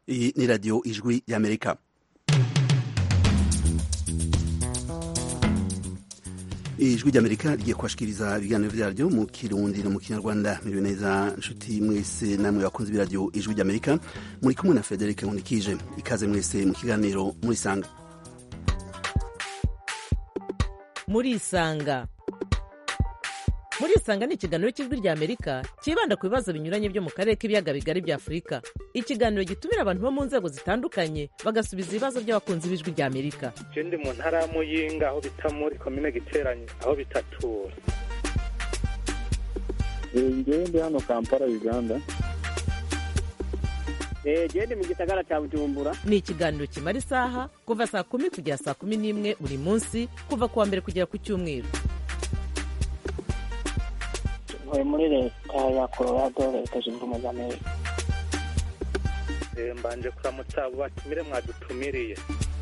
Iyi ni radiyo ijwi y'amerika ijwi ry'amerika rigiye kubashikiriza ibiganiro vyaryo mu kirundi no mu kinyarwanda miriwe neza nshuti mwese namwe bakunzi b'iradiyo ijwi ry'amerika muri kumwe na frederic nkunikije ikaze mwese mu kiganiro murisanga murisanga murisanga ni ikiganiro cy'ijwi rya amerika cyibanda ku bibazo binyuranye byo mu karere k'ibiyaga bigari bya afurika ikiganiro gitumira abantu bo mu nzego zitandukanye bagasubiza ibibazo by'abakunzi b'ijwi rya amerika je ndi mu ntara ya muyinga aho bita muri komine giteranye aho bitatura ngewe ndi hano kampala uganda gende mu gisagara cya bujumbura ni ikiganiro kimara isaha kuva saa kumi kugera saa kumi n'imwe buri munsi kuva ku wa mbere kugera ku cyumweru ntuye muri leta ya colorado leta zunze ubumwe za amerika Eh, mbanje kuramutsa abo batumire mwadutumiriye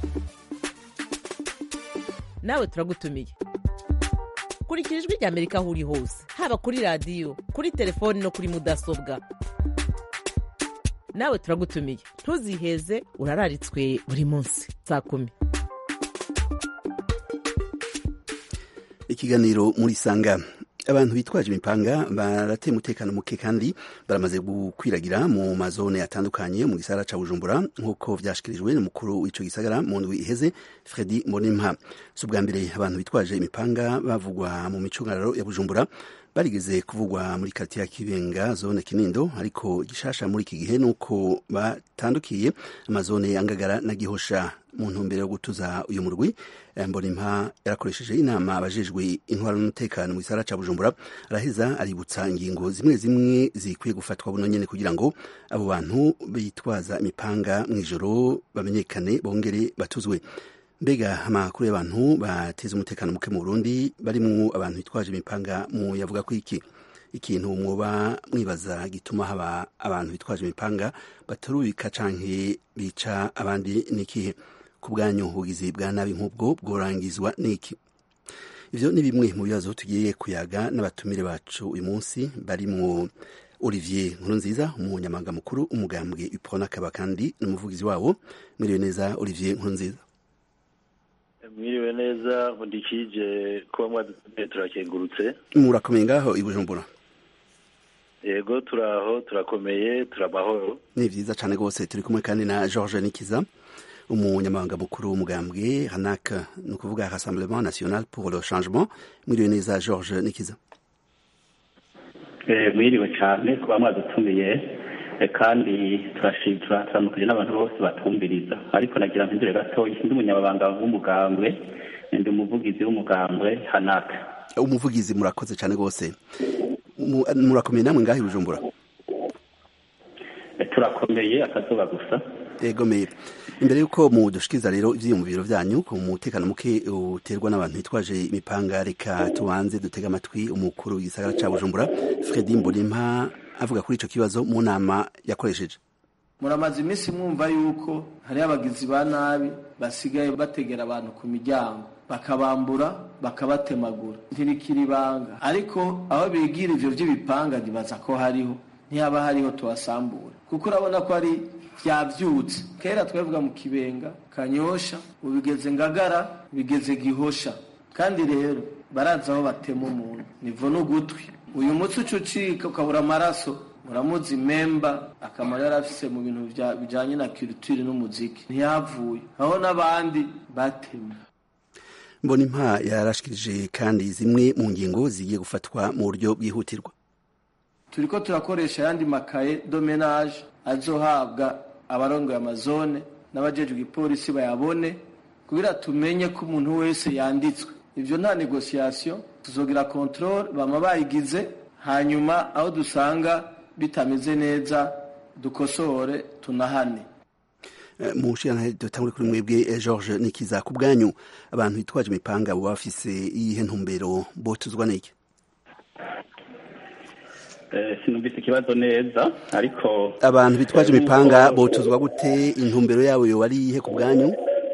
nawe turagutumiye kurikira ijwi rya amerika aho uri hose haba kuri radiyo kuri telefoni no kuri mudasobwa nawe turagutumiye ntuziheze urararitswe buri munsi saa kumi ikiganiro murisanga abantu bitwaje imipanga barateye umutekano muke kandi baramaze gukwiragira mu mazone atandukanye mu gisagara ca bujumbura nk'uko vyashikirijwe n'umukuru w'ico gisagara mu ndwi iheze fredi mbonimpa si ubwa mbere abantu bitwaje imipanga bavugwa mu micungararo ya bujumbura barigeze kuvugwa muri karitiye ya kibenga zone kinindo ariko igishasha muri iki gihe nuko batandukiye amazone ya ngagara na gihosha mu ntumbero yo gutuza uyu murwi mbonimpa yarakoresheje inama abajejwe intwaro n'umutekano mu gisagara ca bujumbura araheza aributsa ingingo zimwe zimwe zikwiye gufatwa buno nyene kugira ngo abo bantu bitwaza imipanga mw'ijoro bamenyekane bongere batuzwe mbega amakuru y'abantu bateza umutekano muke mu burundi barimwo abantu bitwaje imipanga mu yavuga ko iki ikintu mwoba mwibaza gituma haba abantu bitwaje imipanga batarubika canke bica abandi n'ikihe ku bwanyu ubugizi bwa nabi nk'ubwo bworangizwa n'iki ivyo ni bimwe mu bibazo tugiye kuyaga n'abatumire bacu uyu munsi barimwo olivier nkurunziza umunyamabanga mukuru umugambwe ipona akaba kandi n'umuvugizi wabo mwiriwe neza olivier nkurunziza mwiriwe neza nkundikije kuba mwadutumiye turakengurutse murakomeye ngaho i bujumbura yego turaho turakomeye turamahoro ni vyiza cane rwose turi kumwe kandi na george nikiza umunyamabanga mukuru w'umugambwe hanak ni ukuvuga rassemblement national pour le changement mwiriwe neza george nikiza Eh, mwiriwe cyane kuba mwadutumiye eh, kandi turashimira turamukije n'abantu bose batumviriza ariko nagira mpindure gatoya ndi umunyamabanga w'umugambwe ndi umuvugizi w'umugambwe hanaka umuvugizi murakoze cane rwose Mu- murakomeye namwe ngaho i bujumbura Eh, turakomeye akazuba gusa egomeye imbere y'uko mudushikiza rero ivyiyumviro vyanyu ku mutekano muke uterwa n'abantu bitwaje imipanga reka tubanze dutega amatwi umukuru w'igisagara ca bujumbura fredi mbonimpa avuga kuri ico kibazo mu nama yakoresheje muramaze iminsi mwumva yuko hariho abagizi ba nabi basigaye bategera abantu ku miryango bakabambura bakabatemagura ntibikira ibanga ariko aho bigira ivyo vy'ibipanga ntibaza ko hariho ntihaba hariho tubasambura kuko urabona ko ari vyavyutse kera twavuga mu kibenga kanyosha ubu bigeze ngagara bigeze gihosha kandi rero barazi aho batema umuntu nivo n'ugutwi uyu mutsi uca ucika ukabura amaraso muramuzi memba akamaro yari afise mu bintu vya- bijanye na culture n'umuziki ntiyavuye aho n'abandi batemwe mbonimpa yarashikirije kandi zimwe mu ngingo zigiye gufatwa mu buryo bwihutirwa turiko turakoresha ayandi makaye domenage azohabwa abarongoye amazone n'abajejwe igipolisi bayabone kugira tumenye ko umuntu wese yanditswe ivyo nta negociation tuzogira controle bama bayigize hanyuma aho dusanga bitameze neza dukosore tunahane Eh, mu nshingano dutangure kuri mwebwe eh, george nikiza ku bwanyu abantu bitwaje imipanga baba bafise iyihe ntumbero botuzwa n'iki Eh, sinumvise ikibazo neza ariko abantu bitwaje eh, imipanga nk'uko- botuzwa gute intumbero yabo yoba ari iyihe ku bwanyu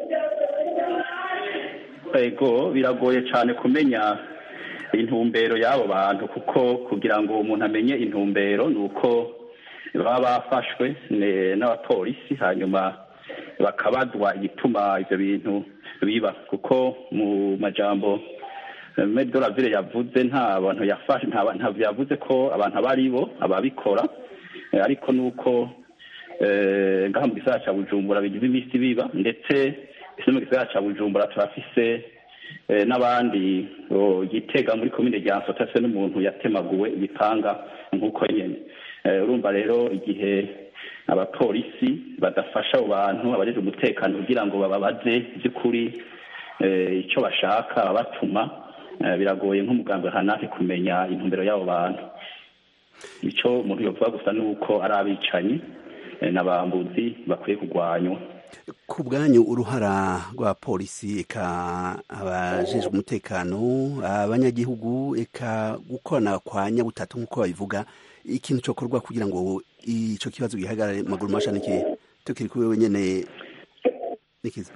ego biragoye cyane kumenya intumbero y'abo bantu kuko kugira ngo umuntu amenye intumbero ni uko baba bafashwe n'abapolisi hanyuma bakabazwa igituma ibyo bintu biba kuko mu majambo medoravire yavuze nta bantu yafashe nta bantu yavuze ko abantu aba ari bo ababikora ariko nuko ngaha mu gisagara cya bujumbura bigize iminsi biba ndetse ese mu gisagara cya bujumbura turafise n'abandi gitega muri komine rya nsota se n'umuntu yatemaguwe ibipanga nk'uko nyine urumva rero igihe abapolisi badafasha abo bantu abajeje umutekano kugira ngo bababaze by'ukuri icyo bashaka babatuma biragoye nk'umugambi hanake kumenya intumbero y'abo bantu icyo umuntu yovuga gusa ni uko ari abicanyi n'abambuzi bakwiye kurwanywa ku bwanyu uruhara rwa polisi eka abajejwe umutekano abanyagihugu eka gukorana kwa nyabutatu nk'uko babivuga ikintu cyokorwa kugira ngo icyo kibazo gihagarare maguru masha niki tukiri kuri wewe nyene nikiza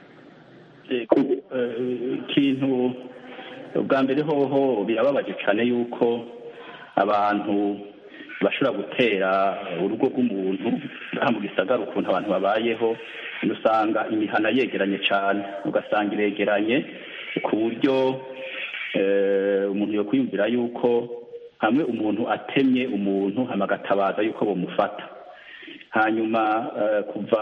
ikintu bwa mbere hoho birababaje cyane yuko abantu bashobora gutera urugo rw'umuntu ngaha mu gisagara ukuntu abantu babayeho usanga imihana yegeranye cyane ugasanga iregeranye ku buryo umuntu yo kwiyumvira yuko hamwe umuntu atemye umuntu amagatabaza yuko bamufata hanyuma kuva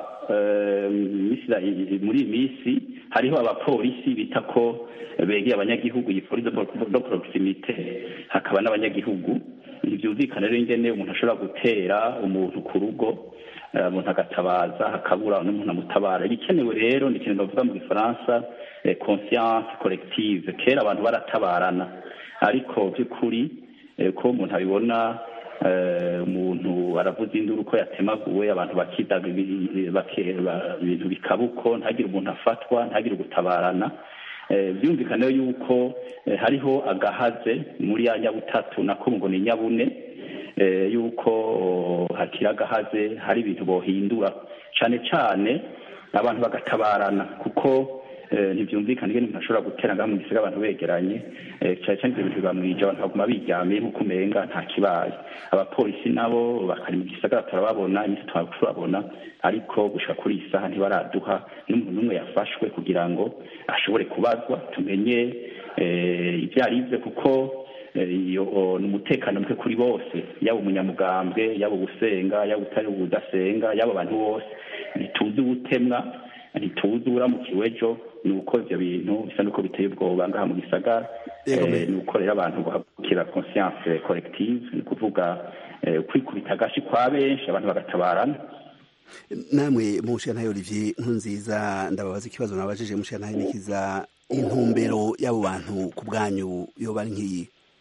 muri iyi minsi hariho abapolisi bita ko begeye abanyagihugu iyi polisi do porogisimite hakaba n'abanyagihugu ntibyumvikane rero ingene umuntu ashobora gutera umuntu ku rugo umuntu agatabaza hakabura n'umuntu amutabara ibikenewe rero ni ikintu bavuga mu gifaransa conscience collective kera abantu baratabarana ariko by'ukuri ko umuntu abibona umuntu aravuza induru ko yatemaguwe abantu bakidaga ibintu bikabuko ntagire umuntu afatwa ntagire gutabarana byumvikane yuko hariho agahaze muri ya nyabutatu nako ngo ni nyabune yuko hakiri agahaze hari ibintu bohindura cyane cyane abantu bagatabarana kuko ntibyumvikane ingene umuntu ashobora gutera ngaha mu gisiga abantu begeranye cyane cyane ibyo bintu biba mwije abantu baguma biryamiye nk'uko umenga nta kibaye abapolisi nabo bakari mu gisagara turababona iminsi twaba turabona ariko gushika kuri iyi saha ntibaraduha n'umuntu n'umwe yafashwe kugira ngo ashobore kubazwa tumenye ibyo ari byo kuko iyo ni umutekano muke kuri bose yaba umunyamugambwe yaba ugusenga yaba utari udasenga yaba abantu bose ntituzi ubutemwa ntituzi uramukiwe ejo ni uko ibyo bintu bisa n'uko biteye ubwoba ngaha mu gisagara ni uko rero abantu guhagurukira conscience collective ni ukuvuga kwikubita agashi kwa benshi abantu bagatabarana namwe mushiyantahe olivier nkunziza ndababaza ikibazo nabajije mushiyantahe nikiza intumbero y'abo bantu ku bwanyu yoba ari nk'iyi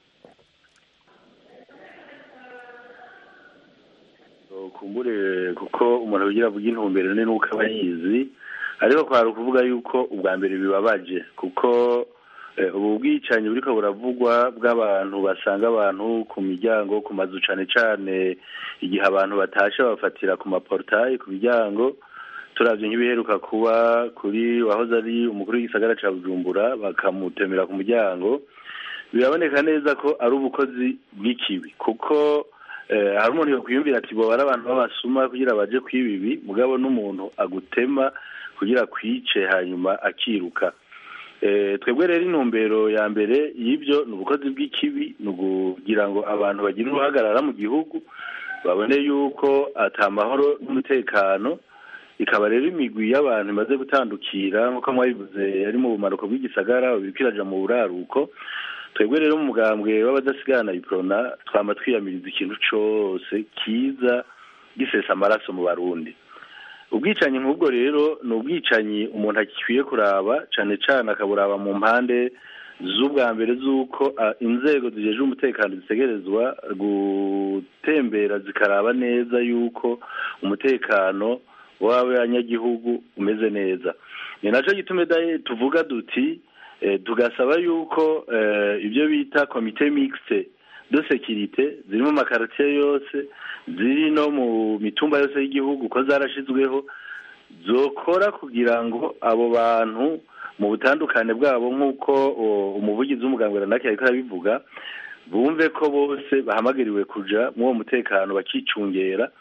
kumbure kuko umuntu ugira avuga intumbero ni nuko aba yizi ariko kwari ukuvuga yuko ubwa mbere bibabaje kuko ubu bwicanyi buriko buravugwa bw'abantu basanga abantu ku miryango ku mazu cane cane igihe abantu batashe babafatira ku maportayi ku miryango turavye nk'ibiheruka kuba kuri wahoze ari umukuru w'igisagara ca bujumbura bakamutemera ku muryango biraboneka neza ko ari ubukozi bw'ikibi kuko hari umuntu yokwiyumvira ati boba ari abantu b'abasuma kugira baje kwibibi mugabo n'umuntu agutema kugira kwice hanyuma akiruka twebwe rero intumbero ya mbere y'ibyo ni ubukozi bw'ikibi ni ukugira ngo abantu bagire uruhagarara mu gihugu babone yuko atamahoro n'umutekano ikaba rero imigwi y'abantu imaze gutandukira nk'uko mwabivuze ari mu bumanuko bw'igisagara biriko mu buraruko twebwe rero mu mugambwe w'abadasigana iprona twama twiyamiriza ikintu cose kiza gisesa amaraso mu barundi ubwicanyi nk'ubwo rero ni ubwicanyi umuntu akwiye kuraba cane cane akaburaba mu mpande z'ubwa mbere z'uko inzego zijeje umutekano zitegerezwa gutembera zikaraba neza yuko umutekano w'abanyagihugu umeze neza ni naco gitume tuvuga duti tugasaba yuko ibyo bita komite mixte de sekirite ziri mu makaritiye yose ziri no mu mitumba yose y'igihugu ko zarashizweho zokora kugira ngo abo bantu mu butandukane bwabo nk'uko umuvugizi w'umuganga runaka yariko arabivuga bumve ko bose bahamagariwe kuja muri uwo mutekano bakicungera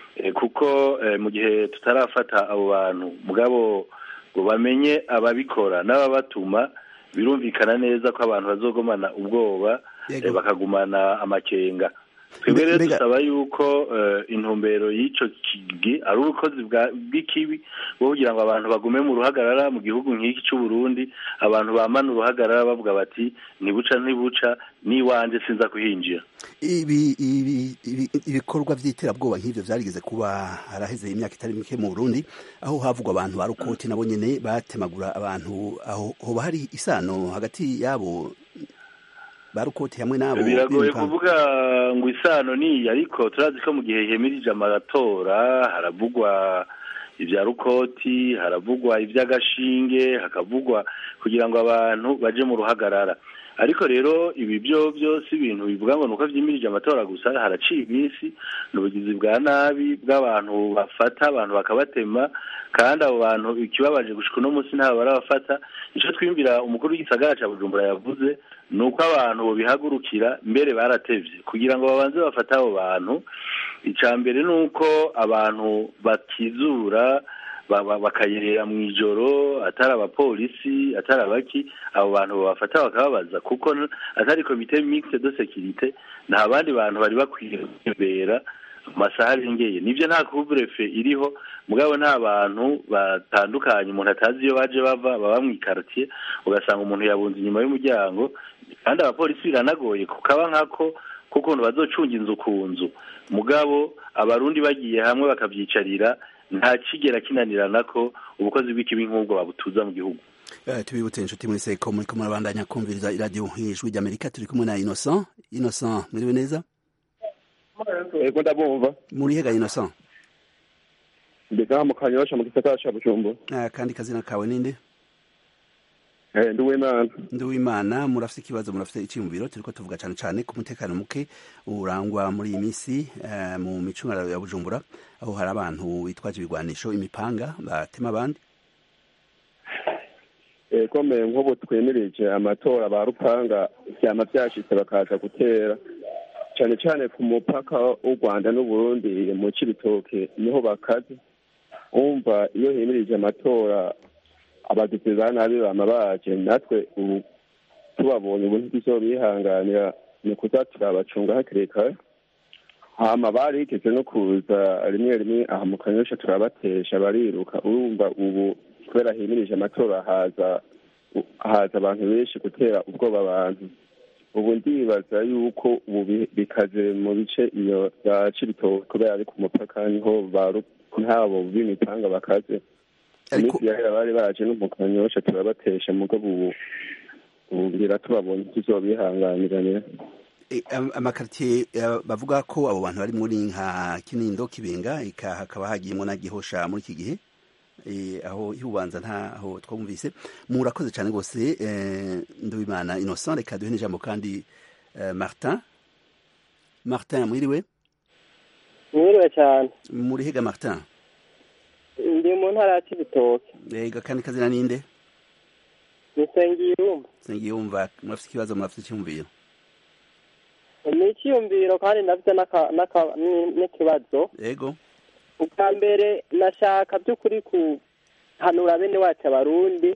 kuko mu gihe tutarafata abo bantu mugabo ngo bamenye ababikora n'ababatuma birumvikana neza ko abantu bazogomana ubwoba bakagumana amakenga twebwe rero dusaba yuko intumbero y'icyo kigi ari ubukozi bw'ikibi bwo kugira ngo abantu bagume mu ruhagarara mu gihugu nk'iki cy'u Burundi abantu bamana uruhagarara bavuga bati ntibuca ntibuca n'iwanjye sinza kuhinjira ibi ibikorwa by'iterabwoba nk'ibyo byarigeze kuba haraheze imyaka itari mike mu Burundi aho havugwa abantu ba rukoti nabo nyine batemagura abantu aho hoba hari isano hagati yabo barukoti hamwe nabo biragoye kuvuga ngo isano ni ariko turazi ko mu gihe hemirije amatora haravugwa ibya rukoti haravugwa iby'agashinge hakavugwa kugira ngo abantu baje mu ruhagarara ariko rero ibi byo byose ibintu bivuga ngo nuko vyimirije amatora gusa haraciye iminsi n'ubugizi bwa nabi bw'abantu bafata abantu bakabatema kandi abo bantu ikibabaje gushika uno munsi ntabwo barabafata ico twiyumvira umukuru w'igisagara ca bujumbura yavuze ni uko abantu bobihagurukira mbere baratevye kugira ngo babanze bafate abo bantu icya mbere ni uko abantu bakizura bakayerera mu ijoro atari abapolisi atari abaki abo bantu babafata bakababaza kuko atari komite mixte de securite nta bandi bantu bari bakwiye kwibera amasaha arengeye nibyo nta kuvurefe iriho mugabo nta bantu batandukanye umuntu atazi iyo baje bava baba mu ikartier ugasanga umuntu yabunze inyuma y'umuryango kandi abapolisi biranagoye kukaba nkako kukuntu bazocunga inzu ku nzu mugabo abarundi bagiye hamwe bakavyicarira nta kigera kinanirana ko ubukozi bw'ikibi nk'ubwo babutuza mu gihugu tubibutse inshuti muri seko muri kumwe abandanya kumviriza iradiyo ijwi ry'amerika turi kumwe na innocent innocent mwiriwe neza ego ndabumva muri hega innocent mbega mu kanyosha mu gisagara ca bujumbura kandi kazina kawe ninde nduwimana nduwimana murafite ikibazo murafite icyiyumviro turiko tuvuga cyane cyane ku mutekano muke urangwa muri iyi minsi mu micungararo ya bujumbura aho hari abantu bitwaje ibigwanisho imipanga batema abandi komeye nk'ubu twemereje amatora ba rupanga byama byashitse bakaza gutera cyane cyane ku mupaka w'u rwanda n'uburundi mu cibitoke niho bakaze wumva iyo himirije amatora abagizi ba nabi bama baje natwe ubu tubabonye ubu ntituzobihanganira ni kuza turabacunga hakiri kare hama barigeze no kuza rimwe rimwe aha mu kanyosha turabatesha bariruka urumva ubu kubera himirije amatora haza haza abantu benshi gutera ubwoba abantu ubu ndibaza yuko ubu bikaze mu bice iyo bya cibitoke kubera ari ku mupaka niho ntabo b'imipanga bakaze iminsi yahera bari baje no mu kanyosha turabatesha mugabo ubu ubu ngira tubabonye tuzobihanganiranira amakaritiye bavuga ko abo bantu bari muri nka kinindo kibenga hakaba hagiyemo na gihosha muri iki gihe aho ihubanza ntaho twumvise murakoze cyane rwose ndubimana innocent reka duhe n'ijambo kandi martin martin mwiriwe mwiriwe cyane muri hega martin ndi mu ntara ya kibitoke ega kandi kazina ninde ni sengiyumva sengiyumva murafite ikibazo murafite icyumviro ni icyiyumviro kandi ndafite n'ikibazo yego ubwa mbere nashaka by'ukuri kuhanura bene wacu abarundi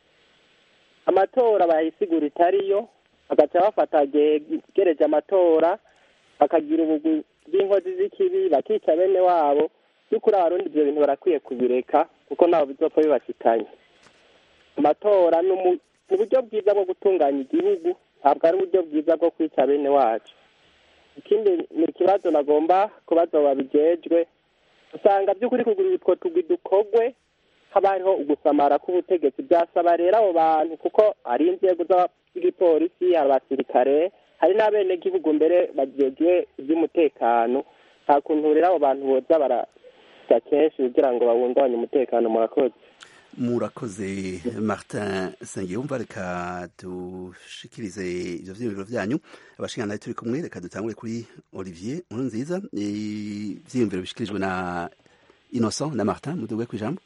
amatora bayisigura itariyo bagaca bafata gereje amatora bakagira ubugwi bw'inkozi z'ikibi bakica bene wabo by'ukuri abarundi ibyo bintu barakwiye kubireka kuko ntaho bizopfa bibashitanye amatora ni uburyo bwiza bwo gutunganya igihugu ntabwo ari uburyo bwiza bwo kwica bene wacu ikindi ni ikibazo nagomba kubaza babijejwe usanga by'ukuri kugura utwo tugwi dukogwe haba hariho ugusamara k'ubutegetsi byasaba rero abo bantu kuko hari inzego z'igipolisi hari abasirikare hari n'abenegihugu mbere bagejwe iby'umutekano nta kuntu rero abo bantu boza barajya kenshi kugira ngo babungabanye umutekano murakoze murakoze martin sengiyumva reka dushikirize ivyo vyiyumviro vyanyu abashingana turi kumwe reka dutangure kuri olivier nkuru nziza ivyiyumviro bishikirijwe na innocent na martin muduge kw'ijambo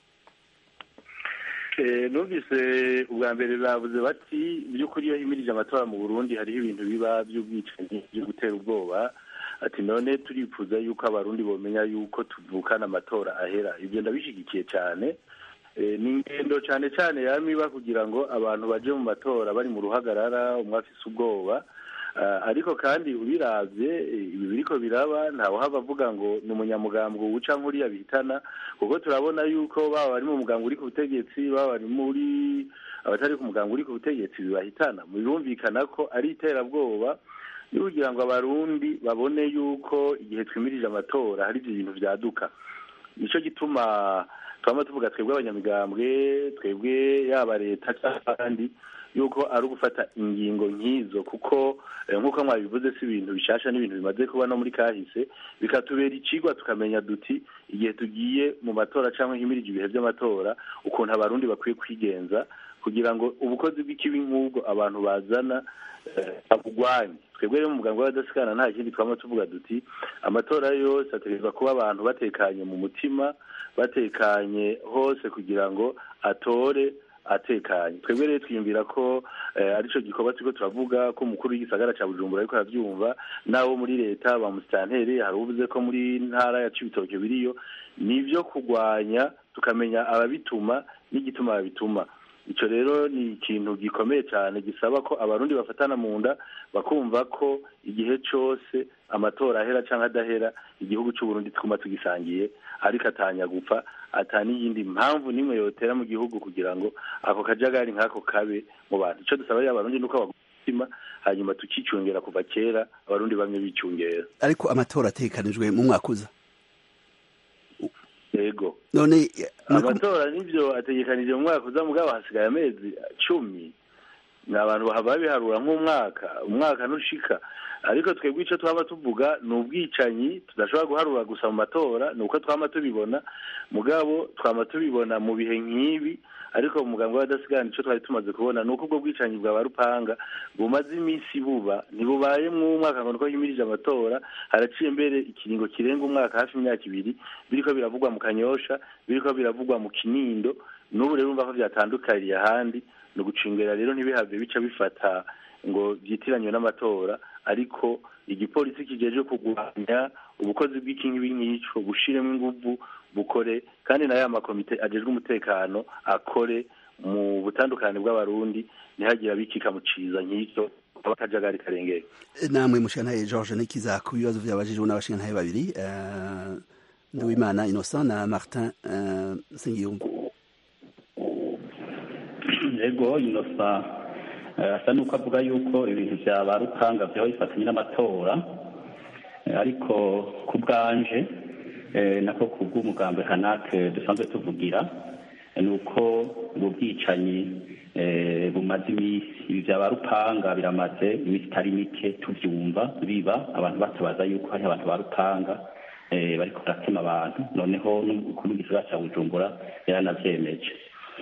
numvise ubwa mbere bavuze bati by'ukuri iyo himirije amatora mu burundi hariho ibintu biba by'ubwicanyi byo gutera ubwoba ati none turifuza yuko abarundi bomenya yuko tuvukana amatora ahera ibyo ndabishyigikiye cyane ni ingendo cyane cyane yamiba kugira ngo abantu baje mu matora bari mu ruhagarara umwe afise ubwoba ariko kandi ubirabye ibi biriko biraba ntawe hava avuga ngo ni umunyamugambwe wuca nk'uriya bihitana kuko turabona yuko baba bari mu mugambwe uri ku butegetsi baba bari muri abatari ku mugambwe uri ku butegetsi bibahitana birumvikana ko ari iterabwoba ni kugira ngo abarundi babone yuko igihe twimirije amatora hari ibyo bintu byaduka nicyo gituma twaba tuvuga twebwe abanyamigambwe twebwe yaba leta cyangwa abandi yuko ari ugufata ingingo nk'izo kuko nk'uko mwabivuze si ibintu bishasha n'ibintu bimaze kuba no muri kahise bikatubera ikigwa tukamenya duti igihe tugiye mu matora cyangwa himirije ibihe by'amatora ukuntu abarundi bakwiye kwigenza kugira ngo ubukozi bw'ikibi nk'ubwo abantu bazana babugwanye twebwe rero mu muganga w'abadasikana nta kindi twaba tuvuga duti amatora yose ategerezwa kuba abantu batekanye mu mutima batekanye hose kugira ngo atore atekanye twebwe rero twiyumvira ko aricyo gikorwa turiko turavuga ko umukuru w'igisagara cya bujumbura ariko arabyumva n'abo muri leta ba musitanteri hari uvuze ko muri ntara ya cibitoke biriyo ni ibyo kurwanya tukamenya ababituma n'igituma babituma icyo rero ni ikintu gikomeye cyane gisaba ko abarundi bafatana mu nda bakumva ko igihe cyose amatora ahera cyangwa adahera igihugu cy'uburundi twuma tugisangiye ariko atanya gupfa n'iyindi mpamvu n'imwe yotera mu gihugu kugira ngo ako kajagari nk'ako kabe mu bantu icyo dusaba abarundi ni uko baguma hanyuma tukicungera kuva kera abarundi bamwe bicungera ariko amatora atekanijwe mu mwaka uza yego none amatora nibyo ategekanije mu mwaka uza mugabo hasigaye amezi cumi ni abantu bahava biharura nk'umwaka umwaka ntushika ariko twebwe icyo twaba tuvuga ni ubwicanyi tudashobora guharura gusa mu matora ni uko twaba tubibona mugabo twaba tubibona mu bihe nk'ibi ariko mu muganga w'abadasigana icyo twari tumaze kubona ni uko ubwo bwicanyi bwa barupanga bumaze iminsi buba ntibubaye mw'umwaka ngo niko himirije amatora haraciye mbere ikiringo kirenga umwaka hafi imyaka ibiri biriko biravugwa mu kanyosha biriko biravugwa mu kinindo n'ubu rero urumva ko byatandukariye ahandi ni ugucungera rero ntibihave bica bifata ngo byitiranywe n'amatora ariko igipolisi kijeje kurwanya ubukozi bw'ikinkibi nk'ico bushiremo inguvu bukore kandi na ya makomite ajejwe umutekano akore mu butandukane bw'abarundi ntihagire abikika mu ciza nk'icyo abakajagari karengera namwe mushantaye george nikiza ku bibazo byabajijwe n'abashintaye babiri nduwimana innocent na martin sengiyumva yego innocent asa n'uko avuga yuko ibintu bya ba rukanga byaba bifatanye n'amatora ariko ku bwanje nako ku bw'umugambi hanake dusanzwe tuvugira ni uko ubu bwicanyi bumaze iminsi ibi bya ba rupanga biramaze iminsi itari mike tubyumva biba abantu batabaza yuko hari abantu ba rupanga bariko baratema abantu noneho n'umukuru w'igisagara cya bujumbura yaranavyemeje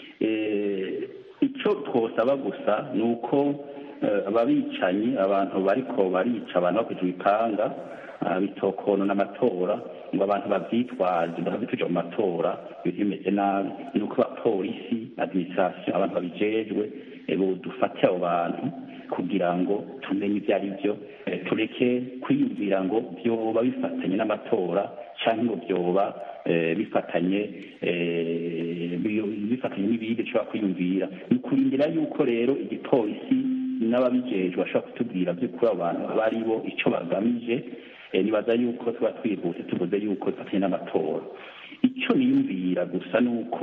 icyo twosaba gusa ni uko ababicanyi abantu bariko barica abantu bakoze ibipanga bitokonona amatora ngo abantu babyitwaze bakabituje mu matora ibintu bimeze nabi ni uko abapolisi administration abantu babijejwe dufate abo bantu kugira ngo tumenye ibyo ari byo tureke kwiyumvira ngo byoba bifatanye n'amatora cyangwa ngo byoba bifatanye bifatanye n'ibindi dushobora kwiyumvira ni ukurindira yuko rero igipolisi n'ababijejwe bashobora kutubwira by'ukuri abo bantu aba ari bo icyo bagamije nibaza yuko tuba twihuse tuvuze yuko bifatanye n'amatora icyo niyumvira gusa ni uko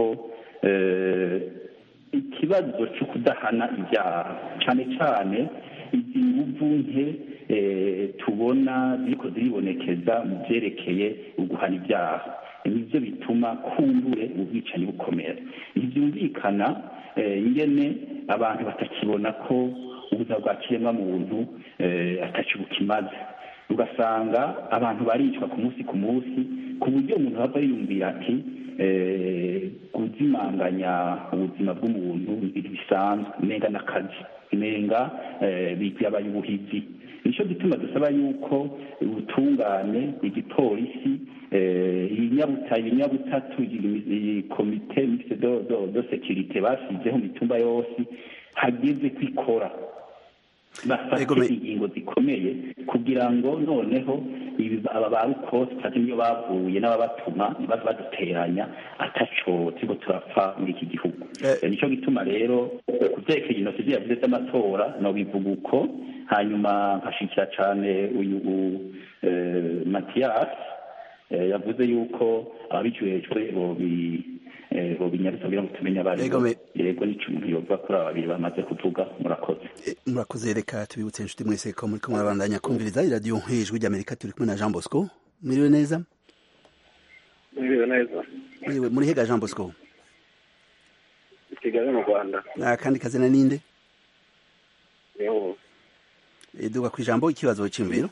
ikibazo cyo kudahana ibyaha cyane cyane izi nguvu nke tubona ziriko ziribonekeza mu byerekeye uguhana ibyaha nibyo bituma kumbure ubwicanyi bukomera ntibyumvikana ingene abantu batakibona ko ubuzima bwa kiremwamuntu ataco bukimaze ugasanga abantu baricwa ku munsi ku munsi ku buryo umuntu ava yiyumvira ati kuzimanganya ubuzima bw'umuntu ibintu bisanzwe umenga n'akazi umenga byabaye ubuhizi nicyo gituma dusaba yuko ubutungane igipolisi ibinyabutatu komite mixte do sekirite basizeho mu mitumba yose hageze kwikora bafate ingingo zikomeye kugira ngo noneho aba ba rukosi tutazi niyo bavuye n'ababatuma ntibaze baduteranya ataco turiko turapfa muri iki gihugu nicyo gituma rero ku vyerekeye jenoside yavuze z'amatora nobivuga uko hanyuma nkashikira cane uyu matiyasi yavuze yuko ababijejwe bobi bobinyarutsa kugira ngo tumenye abari yego nico umuntu yovuga kuri aba babiri bamaze kuvuga murakoze murakoze reka tubibutse inshuti mwese ko muriko murabandanya kumviriza iradiyo nk'ijwi ry'amerika turi kumwe na jean bosco mwiriwe neza mwiriwe neza mwiriwe muri hega jean bosco kigali mu rwanda akandi kazina ninde niho duga ku ijambo ikibazo cy'imviro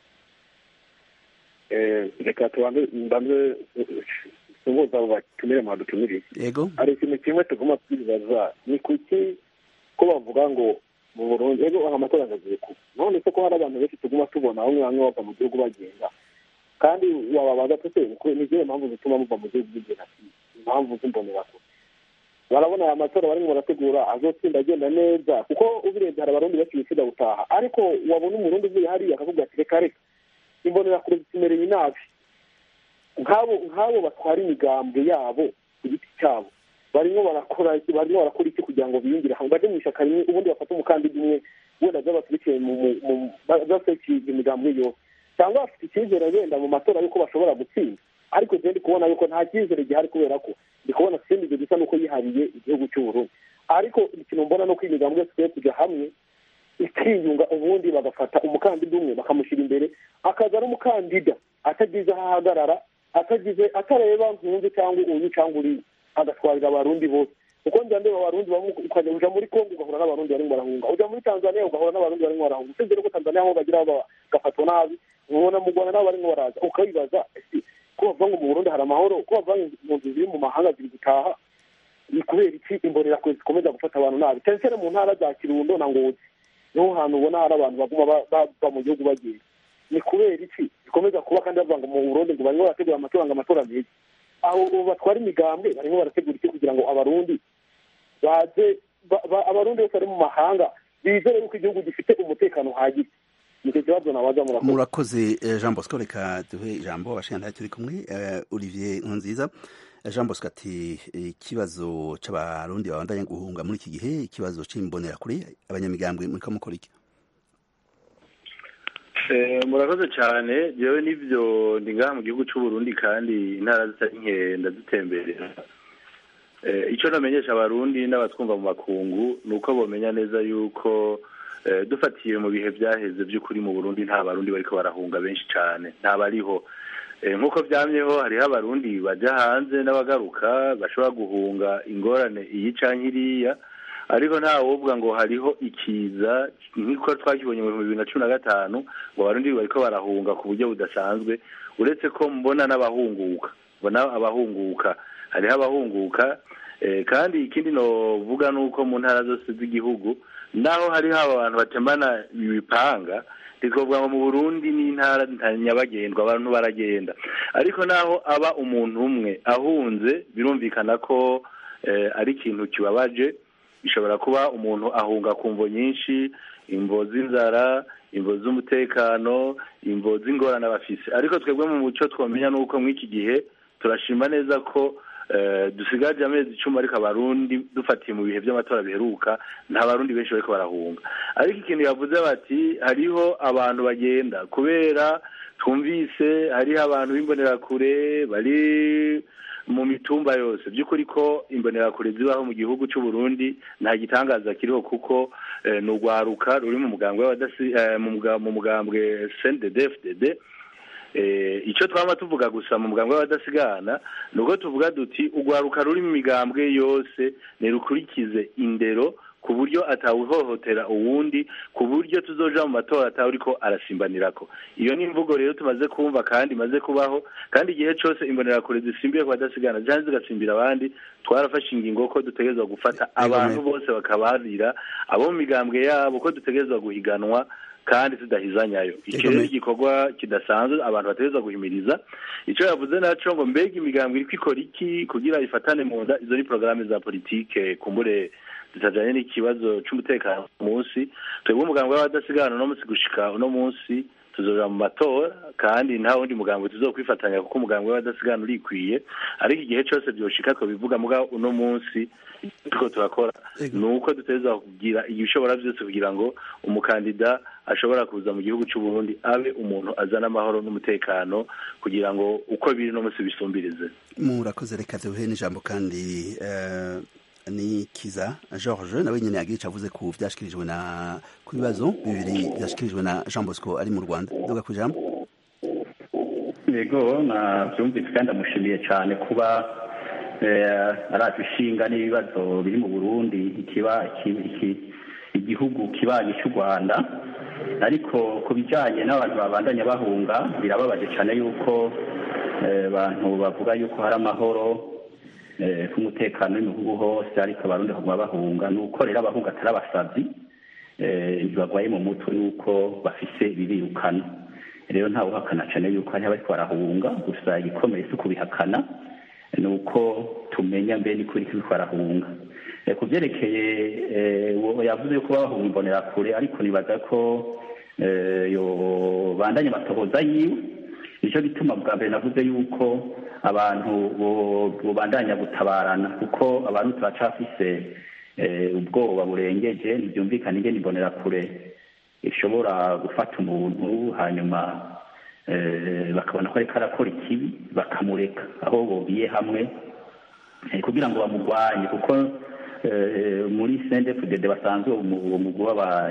reka tubanze mbanze suhuza abo batumire mwadutumiriye yego hari ikintu kimwe tugomba kwibaza ni kuki ko bavuga ngo mu burundi ego amatora agagiye kuba none se ko hari abantu benshi tuguma tubona bamwe bamwe bava mu gihugu bagenda kandi wababaza tute ni izihe mpamvu zituma muva mu gihugu bigenda impamvu z'imbonerakure barabona aya matora barimo barategura azotsinda agenda neza kuko ubirebye hari abarundi benshi bifuza gutaha ariko wabona umurundi uvuye hariya akavuga ati reka reka imbonerakure zitumereye inabi nk'abo nk'abo batwara imigambwe yabo ku giti cyabo barimo barakora barimo barakora iki kugira ngo biyungire hamwe bajye mu ishyaka rimwe ubundi bafate umukandida umwe wenda by'abakurikiye basekiye imigambwe yose cyangwa bafite icyizere wenda mu matora y'uko bashobora gutsinda ariko je ndi kubona yuko nta cyizere gihari kubera ko ndi kubona sindi ibyo gisa n'uko yihariye igihugu cy'uburundi ariko ikintu mbona no ko imigambwe yose kujya hamwe ikiyunga ubundi bagafata umukandida umwe bakamushyira imbere akaza ari umukandida atagize aho ahagarara atagize atareba nkunze cyangwa uyu cyangwa uriya agatwarira abarundi bose kuko njya ndeba abarundi bamwe ukajya uja muri kongo ugahura n'abarundi barimo barahunga uja muri tanzania ugahura n'abarundi barimo barahunga usibye ko tanzania aho bagira bagafatwa nabi ubona mu rwanda nabo barimo baraza ukabibaza ko bavuga ngo mu burundi hari amahoro ko bavuga ngo impunzi ziri mu mahanga ziri gutaha ni kubera iki imbonerakure zikomeza gufata abantu nabi cyane cyane mu ntara za kirundo na ngozi niho hantu ubona hari abantu baguma bava mu gihugu bagenda ni kubera iki bikomeza kuba kandi bavuga ngo mu burundi ngo barimo barategura amatora ngo amatora meza aho batwara imigambwe barimo barategura iki kugira ngo abarundi baze abarundi bose bari mu mahanga bizere yuko igihugu gifite umutekano uhagije nicyo kibazo nabaza murakoze murakoze jean bosco reka duhe ijambo abashingantahe turi kumwe olivier nkunziza jean bosco ati ikibazo c'abarundi babandanya guhunga muri iki gihe ikibazo c'imbonerakure abanyamigambwe muriko mukora iki murakoze cyane yewe n'ibyo ndi ngaha mu gihugu cy'uburundi kandi intara zitari nke ndadutemberera icyo namenyesha abarundi n'abatwumva mu makungu ni uko bamenya neza yuko dufatiye mu bihe byaheze by'ukuri mu burundi nta barundi bariko barahunga benshi cyane ntabariho nk'uko byamyeho hariho abarundi bajya hanze n'abagaruka bashobora guhunga ingorane iyi cyangwa iriya ariko nta wovuga ngo hariho ikiza nk'uko twakibonye mu bihumbi bibiri na cumi na gatanu ngo abarundi bariko barahunga ku buryo budasanzwe uretse ko mbona n'abahunguka mbona abahunguka hariho abahunguka kandi ikindi novuga ni uko mu ntara zose z'igihugu naho hariho abantu batembana ibipanga twavuga ngo mu burundi n'intara nyabagendwa abantu baragenda ariko naho aba umuntu umwe ahunze birumvikana ko ari ikintu kibabaje bishobora kuba umuntu ahunga ku mvo nyinshi imvo z'inzara imvo z'umutekano imvo z'ingorane abafise ariko twebwe mu muco twamenya ni uko muri iki gihe turashima neza ko dusigaje amezi icumi ariko abarundi dufatiye mu bihe by'amatora biheruka nta barundi benshi bariko barahunga ariko ikintu yavuze bati hariho abantu bagenda kubera twumvise hariho abantu b'imbonerakure bari mu mitumba yose by'ukuri ko imbonerakure zibaho mu gihugu cy'u Burundi nta gitangaza kiriho kuko ni urwaruka ruri mu mugambwe mu mugambwe CNDD-FDD icyo twaba tuvuga gusa mu mugambwe w'abadasigana ni uko tuvuga duti urwaruka ruri mu migambwe yose ntirukurikize indero ku buryo atawuhohotera uwundi ku buryo tuzoja mu matora atawuriko arasimbanirako iyo ni imvugo rero tumaze kumva kandi imaze kubaho kandi igihe cose imbonerakure zisimbiye ku badasigana canke zigasimbira abandi twarafashe ingingo ko dutegerezwa gufata abantu bose bakabarira abo mu migambwe yabo ko dutegerezwa guhiganwa kandi tudahizanyayo icyo rero igikorwa kidasanzwe abantu bategerezwa guhimiriza icyo yavuze naco ngo mbega imigambwe iriko ikora iki kugira ifatane mu nda izo ni porogaramu za politike kumbure zitajanye n'ikibazo c'umutekano ku munsi twebwe umugambwe w'abadasigana uno munsi gushika uno munsi tuzoja mu matora kandi nta wundi mugambi tuzokwifatanya kuko umugambi w'abadasigana urikwiye ariko igihe cyose byoshika bivuga muga uno munsi turiko turakora ni uko duteza kugira ibishobora byose kugira ngo umukandida ashobora kuza mu gihugu cy'u Burundi abe umuntu azana amahoro n'umutekano kugira ngo uko biri no munsi bisumbirize murakoze reka duhe n'ijambo kandi ni kiza george nawe nyine yagira icyo avuze ku byashyikirijwe na ku bibazo bibiri byashyikirijwe na jean bosco ari mu rwanda duga ku ijambo yego nabyumvise kandi amushimiye cyane kuba araje ishinga n'ibibazo biri mu burundi igihugu kibanyi cy'u rwanda ariko ku bijyanye n'abantu babandanya bahunga birababaje cyane yuko abantu bavuga yuko hari amahoro k'umutekano w'ibihugu hose ariko abarundi bakaguma bahunga ni uko rero abahunga atari abasazi ntibagwaye mu mutwe yuko bafise ibibirukana rero ntawe uhakana cyane yuko hariho abariko barahunga gusa igikomeye si ukubihakana ni uko tumenya mbe ni kuri kiriko barahunga ku byerekeye yavuze yuko bahunga imbonerakure ariko nibaza ko yobandanya amatohoza yiwe nicyo gituma bwa mbere navuze yuko abantu bubandanya gutabarana kuko abantu turacafise ubwoba burengeje ntibyumvikana ingene imbonerakure ishobora gufata umuntu hanyuma bakabona ko ariko arakora ikibi bakamureka aho bobiye hamwe kugira ngo bamurwanye kuko muri sendefudede basanzwe uwo mugwi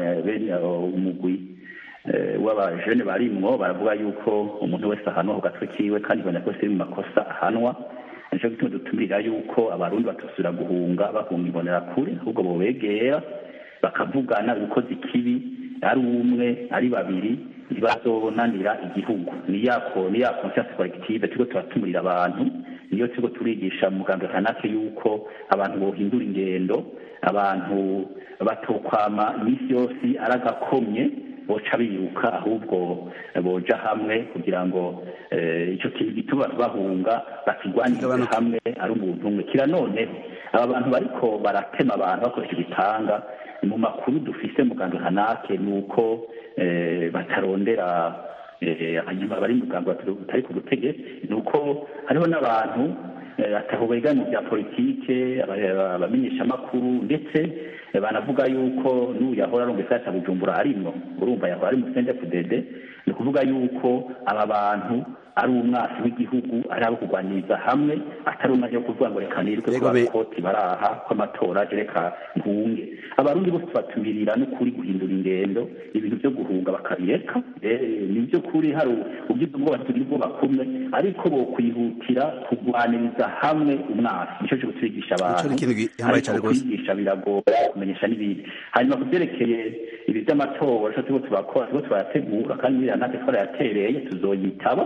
umugwi w'abajene barimwo baravuga yuko umuntu wese ahanwa ku gatwe kiwe kandi ibona ko iri mu makosa ahanwa nicyo gituma dutumirira yuko abarundi batosubira guhunga bahunga imbonerakure ahubwo bobegera bakavugana ukoze ikibi ari umwe ari babiri ntibazonanira igihugu ni yako ni ya conscience collective turiko turatumurira abantu niyo turiko turigisha muganga kanake yuko abantu bohindura ingendo abantu batokwama iminsi yose ari agakomye boca biruka ahubwo boja hamwe kugira ngo icyo kintu gituma bahunga bakigwanirize hamwe ari umuntu umwe kira noneho aba bantu bariko baratema abantu bakoresha ibitanga mu makuru dufise muganga hanake ni uko batarondera hanyuma bari muganga batari ku butegetsi ni uko hariho n'abantu ataho bega mu bya politike abamenyeshamakuru ndetse banavuga yuko n'uyu yahora ari umugisha cya bujumbura arimwo urumva yahora ari musende kudede ni ukuvuga yuko aba bantu ari umwasi w'igihugu ari abo kurwaniriza hamwe atari umwanya wo kuvuga ngo reka nirwe kwa koti baraha kw'amatora reka ntunge abarundi bose batumirira n'ukuri guhindura ingendo ibintu byo guhunga bakabireka ni byo kuri hari ugize ubwoba tugira ubwoba kumwe ariko bo kwihutira kurwaniriza hamwe umwasi nicyo cyo kutwigisha abantu ariko kwigisha biragora kumenyesha n'ibindi hanyuma ku byerekeye ibi by'amatora cyo turiko turakora turiko turayategura kandi biriya natwe twarayatereye tuzoyitaba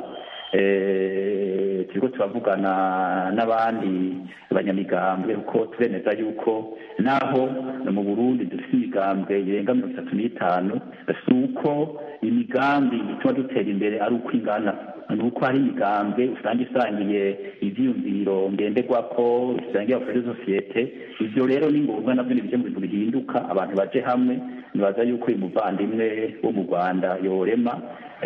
turiko turavugana n'abandi banyamigambwe kuko turemeza yuko naho mu burundi dufite imigambwe irenga mirongo itatu n'itanu si uko imigambi ituma dutera imbere ari uko ingana ni uko hari imigambwe usanga isangiye ivyiyumviro ngenderwako isangiye abakorera sosiyete ivyo rero ni ngombwa navyo ni bije mu bintu bihinduka abantu baje hamwe nibaza yuko uyu muvandimwe wo mu rwanda yorema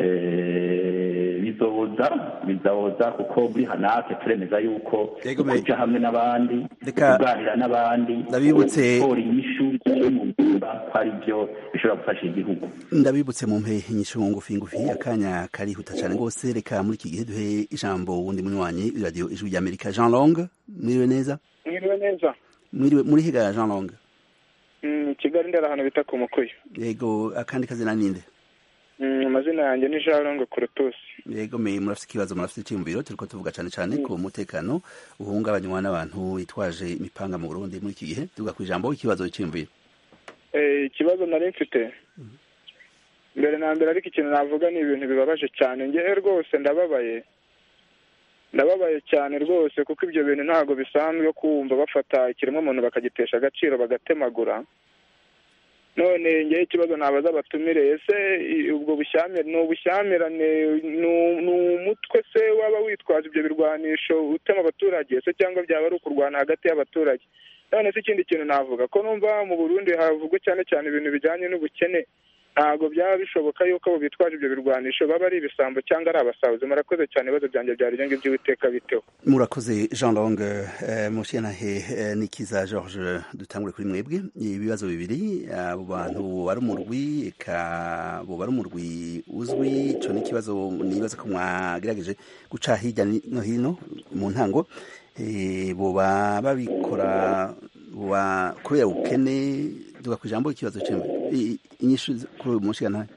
bizoza bizoza kuko muri hanake turemeza yuko kuja hamwe n'abandi kuganira n'abandi ndabibutse gukora inyishu mu ngumba ko ari byo bishobora gufasha igihugu ndabibutse mu mpe inyishu ngufi ngufi akanya karihuta cyane rwose reka muri iki gihe duhe ijambo wundi munywanyi radio ijwi rya amerika jean long mwiriwe neza mwiriwe neza mwiriwe muri higa jean long kigali ndera ahantu bita ku mukuyu yego akandi kazina ninde amazina yanjye ni jean long kurutusi yego me murafite ikibazo murafite icyiyumviro turiko tuvuga cyane cyane ku mutekano uhungabanywa n'abantu bitwaje imipanga mu burundi muri iki gihe tuvuga ku ijambo ikibazo cyiyumviro ikibazo nari mfite mbere na mbere ariko ikintu navuga ni ibintu bibabaje cyane ngewe rwose ndababaye ndababaye cyane rwose kuko ibyo bintu ntabwo bisanzwe kumva bafata ikiremwamuntu bakagitesha agaciro bagatemagura none ngewe ikibazo nabaza abatumire ese ubwo bushyamirane ni ubushyamirane ni umutwe se waba witwaza ibyo birwanisho utema abaturage se cyangwa byaba ari ukurwana hagati y'abaturage none se ikindi kintu navuga ko numva mu burundi havugwa cyane cyane ibintu bijyanye n'ubukene ntabwo byaba bishoboka yuko abo bitwaje ibyo birwanisho baba ari ibisambo cyangwa ari abasahuzi murakoze cyane ibibazo byanjye byari ibyo ngibyo uwiteka biteho murakoze jean long mushyenahe nikiza george dutangure kuri mwebwe ibibazo bibiri abo bantu bari umurwi eka bo bari umurwi uzwi icyo ni ikibazo nibaza ko mwagerageje guca hirya no hino mu ntango boba babikora kubera ubukene duga ku ijambo ikibazo cy'imwe inyishu kuri uyu munsi nawe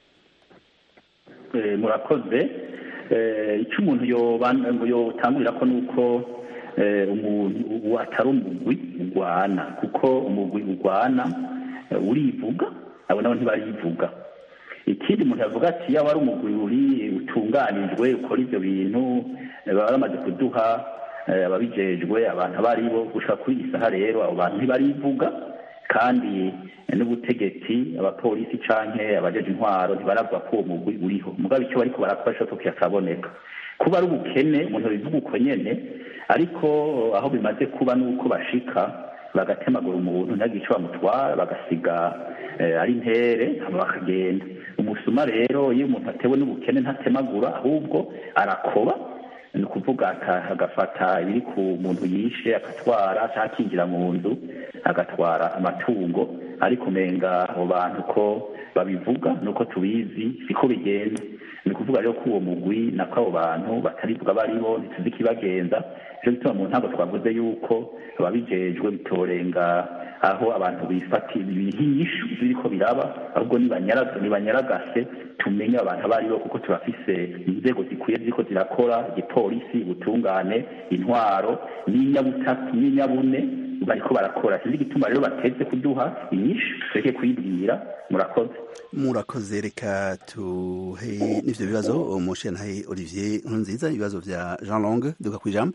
murakoze icyo umuntu yotangurira ko ni uko umuntu atari umugwi urwana kuko umugwi urwana urivuga abo nabo ntibarivuga ikindi umuntu yavuga ati yaba ari umugwi uri utunganijwe ukora ibyo bintu baba bamaze kuduha ababijejwe abantu abo ari bo gushaka kuri iyi saha rero abo bantu ntibarivuga kandi n'ubutegetsi abapolisi canke abajeje intwaro ntibaravuga ko uwo mugwi uriho mugabo icyo bariko barakora cyo kikaboneka kuba ari ubukene umuntu bivuga uko nyene ariko aho bimaze kuba nuko bashika bagatemagura umuntu ntagire icyo bamutwara bagasiga ari ntere hama bakagenda umusuma rero iyo umuntu atewe n'ubukene ntatemagura ahubwo arakoba ni ukuvuga agafata ibiri ku muntu yishe agatwara cyangwa akinjira mu nzu agatwara amatungo ariko umenga abo bantu ko babivuga nuko tubizi siko bigenda ni ukuvuga rero ko uwo mugwi nako abo bantu batarivuga baribo ntituzi ikibagenza nicyo gituma mu ntabwo twavuze yuko ababijejwe bitorenga aho abantu bifatira ibihishu biriko biraba ahubwo nibanyaragase tumenye abantu abo aribo kuko turafise inzego zikwiye ziriko zirakora igipolisi ubutungane intwaro n'inyabutatu n'inyabune bariko barakora sinzi igituma rero bateze kuduha inyishu tureke kuyibwira murakoze murakoze reka tuhe n'ivyo bibazo umushenhaye olivier nkurunziza ibibazo vya jean long duka ku ijambo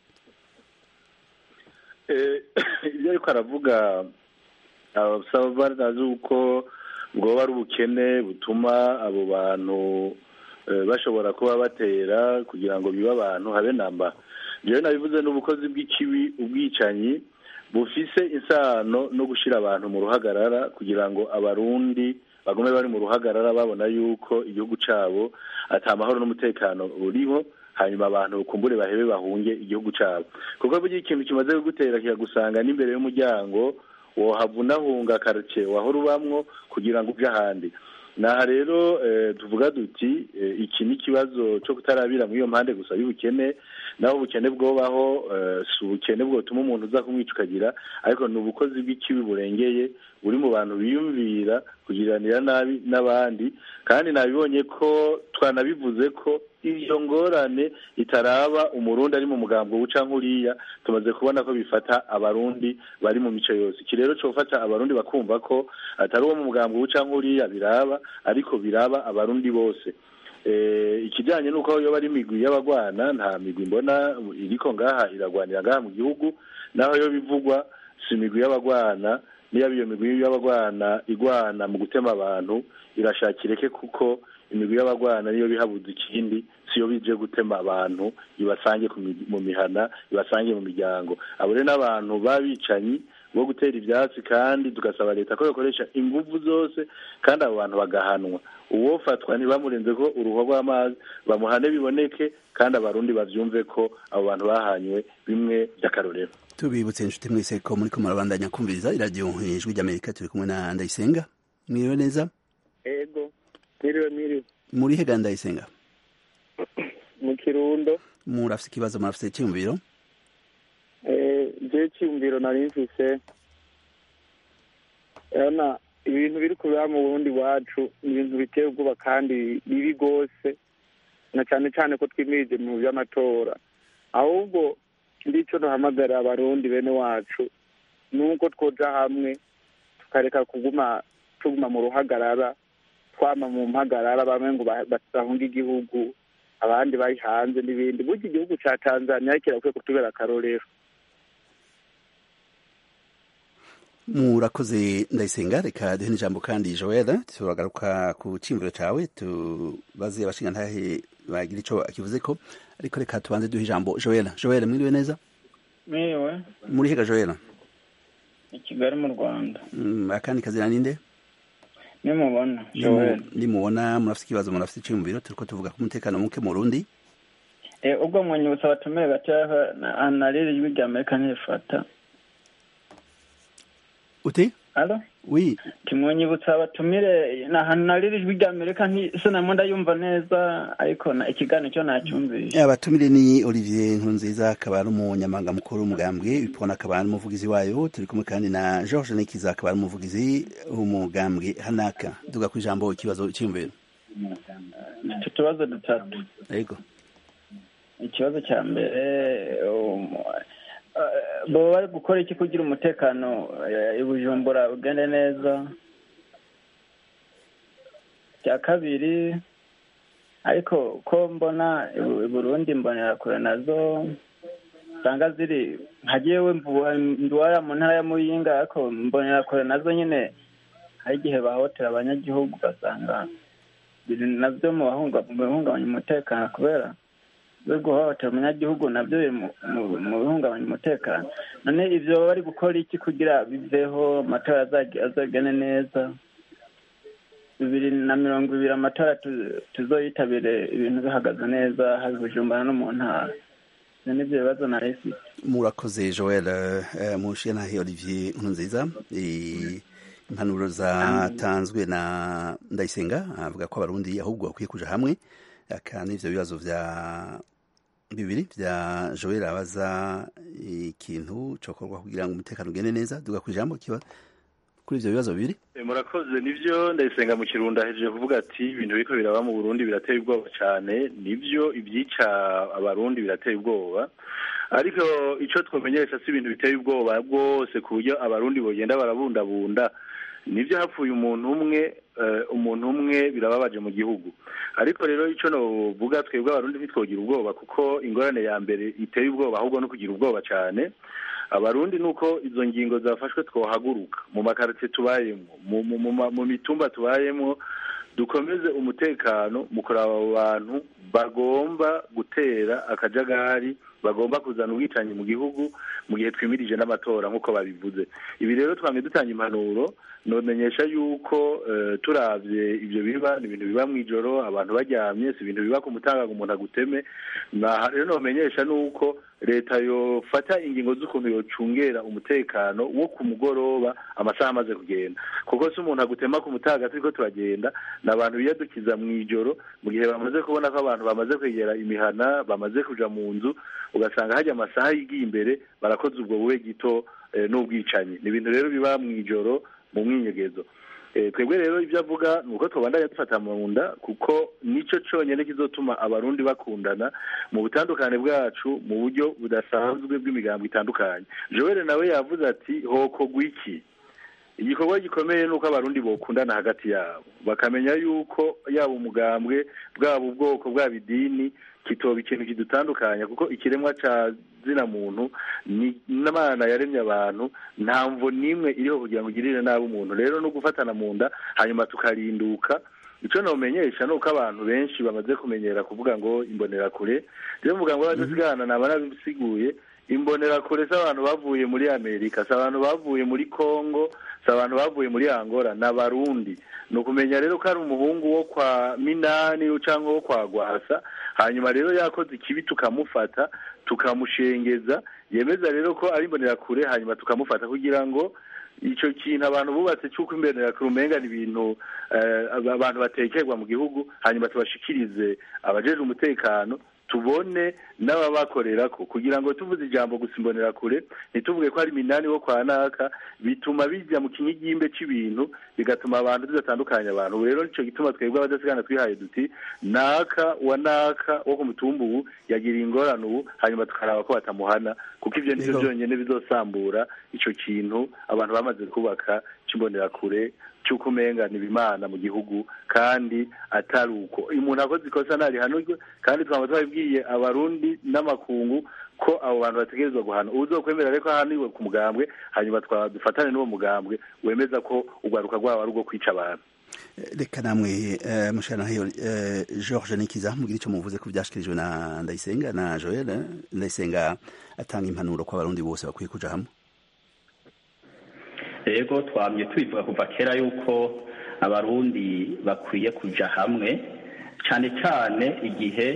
ibyo ariko aravuga abasaba barazi uko bwoba ari ubukene butuma abo bantu bashobora kuba batera kugira ngo bibe abantu habe namba njyewe nabivuze n'ubukozi bw'ikibi ubwicanyi bufise isano no gushyira abantu mu ruhagarara kugira ngo abarundi bagume bari mu ruhagarara babona yuko igihugu cyabo atamahoro n'umutekano uriho hanyuma abantu kumbure bahebe bahunge igihugu cyabo kuko burya ikintu kimaze kugutera kikagusanga n'imbere y'umuryango wohavunahunga karitsiye wahora ubamwo kugira ngo uje ahandi naha rero tuvuga duti iki ni ikibazo cyo kutarabira muri iyo mpande gusa y'ubukene naho ubukene bwobaho si ubukene bwotuma umuntu uza kumwica ukagira ariko ni ubukozi bw'ikibi burengeye buri mu bantu biyumvira kugiranira nabi n'abandi kandi nabibonye ko twanabivuze ko iyo ngorane itaraba umurundi ari mu mugambo wuca nk'uriya tumaze kubona ko bifata abarundi bari mu mico yose iki rero cyo gufata abarundi bakumva ko atari uwo mu mugambo wuca nk'uriya biraba ariko biraba abarundi bose ikijyanye n'uko iyo bari imigwi y'abagwana nta migwi mbona iriko ngaha iragwanira ngaha mu gihugu naho yo bivugwa si imigwi y'abagwana niyo iyo migwi y'abagwana igwana mu gutema abantu irashakireke kuko imigwi y'abagwana niyo bihabuza ikindi siyo bije gutema abantu ibasange mu mihana ibasange mu miryango abo rero n'abantu babicanyi bo gutera ibyatsi kandi tugasaba leta ko yakoresha ingufu zose kandi abo bantu bagahanwa uwofatwa ntibamurenze ko uruhu rw'amazi bamuhane biboneke kandi abarundi bavyumve ko abo bantu bahanywe bimwe by'akarorero tubibutse inshuti mwese ko muri ko murabandanya kumviriza iradiyo ijwi ry'amerika turi kumwe na ndayisenga mwiriwe neza ego mwiriwe mwiriwe muri hega ndayisenga mu kirundo murafise ikibazo murafise icyumviro je cyumviro nari mfise urabona ibintu biri kubera mu burundi wacu ni ibintu biteye ubwoba kandi bibi rwose na cyane cyane ko twimirije mu by'amatora ahubwo ndico duhamagarira abarundi bene wacu nuko twoja hamwe tukareka kuguma tuguma mu ruhagarara twama mu mpagarara bamwe ngo bahunga igihugu abandi bari hanze n'ibindi burya igihugu ca tanzania kirakwiye kutubera akarorero murakoze ndayisenga reka duhe n'ijambo kandi joel turagaruka ku cyimviro cyawe tubaze abashinga ntahe bagira ico akivuze ko ariko reka tubanze duhe ijambo joel joel mwiriwe neza mwiriwe muri hega joel i kigali mu rwanda akandi kazina ninde nimubona Nimu- Joel nimubona murafite ikibazo murafite iciyumviro turiko tuvuga ku mutekano muke mu Burundi Eh, ubwo mwanyibutsa abatumire gatoya na nariri ijwi rya amerika ntirifata ute alo oui timwonyibutsa abatumire na ahantu nariri ijwi rya amerika nti- sinamwe ndayumva neza ariko na ikiganiro cyo nacyumvishe abatumire ni Olivier Nkurunziza akaba ari umunyamabanga mukuru w'umugambwe ipona akaba ari umuvugizi wayo turi kumwe kandi na George Nikiza akaba ari umuvugizi w'umugambwe Hanaka duga ku ijambo ikibazo iciyumviro mfite utubazo dutatu yego ikibazo cya mbere um, eh, baba bari gukora iki kugira umutekano eh, i bujumbura ugende neza cya kabiri ariko ko mbona i Bu- i burundi imbonerakure nazo usanga ziri nkagiyewe nduwaya mu ntara ya muyinga ariko imbonerakure nazo nyine hari igihe bahotera abanyagihugu ugasanga biri nabyo mu bahunga- mu bihungabanya umutekano kubera byo guhohotera umunyagihugu nabyo biri mu- mu- mu bihungabanya umutekano none ibyo baba bari gukora iki kugira biveho amatora azage- azagene neza bibiri na mirongo ibiri amatora tu- tuzoyitabire ibintu bihagaze neza haba i bujumbura no mu ntara ibyo ni byo bibazo nari mfite murakoze Joel eh, Mushiyantahe Olivier Nkurunziza Eh, impanuro zatanzwe na Ndayisenga avuga ko abarundi ahubwo bakwiye kuja hamwe aka n'ivyo bibazo vya bibiri vya Joel abaza ikintu cokorwa kugira ngo umutekano ugende neza duga ku ijambo kiba kuri ivyo bibazo bibiri Eh, murakoze nivyo ndayisenga mu kirundo ahejeje kuvuga ati ibintu biriko biraba mu burundi birateye ubwoba cyane nivyo ibyica abarundi birateye ubwoba ariko ico twomenyesha si ibintu biteye ubwoba bwose ku buryo abarundi bogenda barabundabunda nivyo hapfuye umuntu umwe eh, umuntu umwe birababaje mu gihugu ariko rero ico novuga twebwe abarundi ntitwogira ubwoba kuko ingorane ya mbere iteye ubwoba ahubwo no kugira ubwoba cyane abarundi nuko izo ngingo zafashwe twohaguruka mu makaritsiye tubayemo mu, mu, mu, ma- mu mitumba tubayemo dukomeze umutekano mu kuraba abo bantu bagomba gutera akajagari bagomba kuzana ubwicanyi mu gihugu mu gihe twimirije n'amatora nk'uko babivuze ibi rero twamye dutanga impanuro nomenyesha yuko eh, turavye ivyo biba ni ibintu biba mw'ijoro abantu baryamye si ibintu biba ku mutaga ngo umuntu aguteme naha rero nomenyesha nuko leta yofata ingingo z'ukuntu yocungera umutekano wo ku mugoroba amasaha amaze kugenda kuko si umuntu agutema ku mutaga turiko turagenda ni abantu biyadukiza mw'ijoro mu gihe bamaze kubona ko abantu bamaze kwegera imihana bamaze kuja mu nzu ugasanga hajya amasaha yigiye imbere barakoze ubwo bube gito eh, n'ubwicanyi ni ibintu rero biba mw'ijoro mu mwinyegezo Eh, twebwe rero ibyo avuga ni uko tubandanya dufata mu nda kuko nicyo cyonyine kizotuma abarundi bakundana mu butandukane bwacu mu buryo budasanzwe bw'imigambo itandukanye joel nawe yavuze ati hokogwa iki igikorwa gikomeye ni uko abarundi bokundana hagati yabo bakamenya yuko yaba umugambwe bwaba ubwoko bwaba idini kitoba ikintu kidutandukanya kuko ikiremwa ca zina muntu ni n'imana yaremye abantu nta mvo n'imwe iriho kugira ngo ugirire nabi umuntu rero no gufatana mu nda hanyuma tukarinduka icyo nomenyesha ni uko abantu benshi bamaze kumenyera kuvuga ngo imbonerakure rero mvuga ngo badasigana naba nabisiguye imbonerakure si abantu bavuye muri amerika si abantu bavuye muri congo si abantu bavuye muri angola ni abarundi ni ukumenya rero ko ari umuhungu wo kwa minani cyangwa wo kwa gwasa hanyuma rero yakoze ikibi tukamufata tukamushengeza yemeza rero ko ari imbonerakure hanyuma tukamufata kugira ngo icyo kintu abantu bubatse cy'uko imbonerakure umenga ni ibintu eh, abantu batekerwa mu gihugu hanyuma tubashikirize abajejwe umutekano tubone n'ababakorera ko kugira ngo tuvuze ijambo gusa imbonerakure ntituvuge ko ari minani wo kwa naka bituma bijya mu kinyigimbe c'ibintu bigatuma abantu tudatandukanya abantu rero nico gituma twebwe abadasigana twihaye duti naka wa naka wo ku mutumba ubu yagira ingorane ubu hanyuma tukaraba ko batamuhana kuko ivyo nivyo Yego. byonyene bizosambura ico kintu abantu bamaze kubaka c'imbonerakure cy'uko umenga ni ibimana mu gihugu kandi atari uko umuntu akoze ikosa ntarihanurwe kandi twaba twabibwiye abarundi n'amakungu ko abo bantu bategerezwa guhana uzokwemera reko ahaniwe ku mugambwe hanyuma twa- dufatane n'uwo mugambwe wemeza ko urwaruka rwabo ari urwo kwica abantu reka namwe eh, mushanahe eh, George Nikiza mugira icyo muvuze ku byashikirijwe na Ndayisenga na Joel eh, Ndayisenga atanga impanuro ko abarundi bose bakwiye kuja hamwe rego twamye tubivuga kuva kera yuko abarundi bakwiye kuja hamwe cyane cyane igihe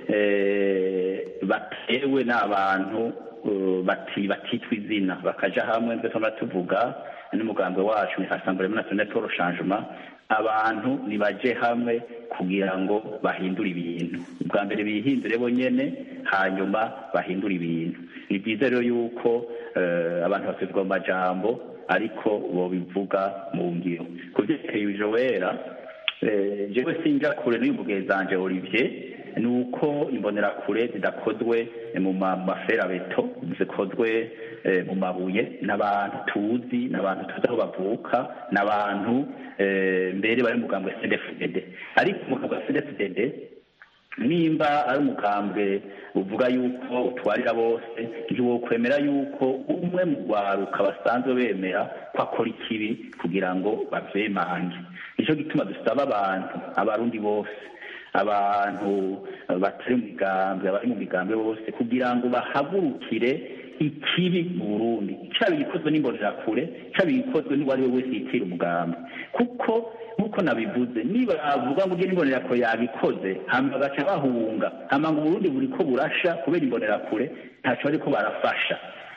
batewe n'abantu batitwa izina bakaja hamwe mbese tuvuga n'umugambi wacu ni assemblée nationale pour le changement abantu nibaje hamwe kugira ngo bahindure ibintu ubwa mbere bihindure bonyene hanyuma bahindure ibintu ni byiza rero yuko abantu basubizwa mu majambo ariko bobivuga mu ngiro ku vyerekeye ijowera jewe sinja kure n'uyu mugezanje olivier ni uko imbonerakure zidakozwe mu maferabeto zikozwe mu mabuye n'abantu tuzi n'abantu tuzi aho bavuka n'abantu mbere bari mu mugambwe cdfdd ariko umugambwe cdfdd nimba ari umugambwe uvuga yuko utwarira bose ntiwokwemera yuko umwe mu rwaruka basanzwe bemera ko akora ikibi kugira ngo bavyemange nicyo gituma dusaba abantu abarundi bose abantu batari mu migambi abari mu migambi bose kugira ngo bahagurukire ikibi mu burundi cyaba igikozwe n'imbonerakure cyaba igikozwe n'uwo ari we wese yitira umugambi kuko nk'uko nabivuze niba bavuga ngo ugire imbonerakure yabikoze hama bagaca bahunga hama ngo uburundi buri ko burasha kubera imbonerakure ntacyo bariko barafasha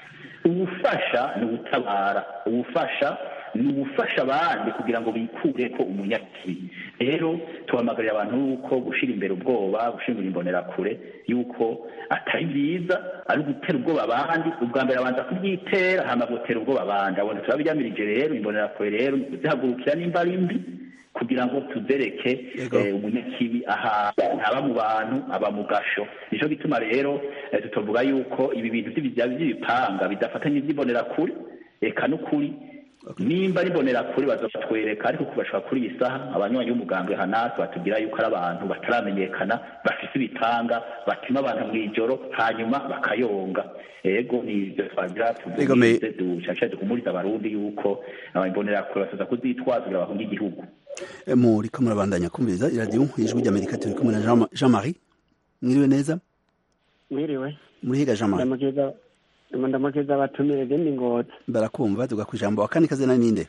ubufasha ni ubutabara ubufasha ni ugufasha abandi kugira ngo bikure ko umunyakibi rero tuhamagarira abantu yuko gushyira imbere ubwoba gushyira imbere imbonerakure yuko atari byiza ari ugutera ubwoba abandi ubwa mbere abanza kubyitera hama gutera ubwoba abandi abona turabiryamirije rero imbonerakure rero ni kuzihagurukira nimba ari mbi kugira ngo tuzereke umunyakibi ahantu ntaba mu bantu aba mu gasho nicyo gituma rero tutovuga yuko ibi bintu by'ibipanga bidafatanye iby'imbonerakure reka n'ukuri nimba ari imbonerakure bazatwereka ariko kubashaka kuri iyi saha abanywanyi b'umugambwe hanasi batubwira yuko ari abantu bataramenyekana bafite ibitanga batuma abantu mu ijoro hanyuma bakayonga ego ni ibyo twagira tuvuze dushashe duhumuriza abarundi yuko imbonerakure basoza kuzitwaza kugira bahunge igihugu muriko murabandanya kumviriza iradiyo ijwi ry'amerika turi kumwe na jean marie mwiriwe neza mwiriwe murihiga jean marie ndamukiza abatumire genda ingozi barakumva tuga ku ijambo akandi kazina ninde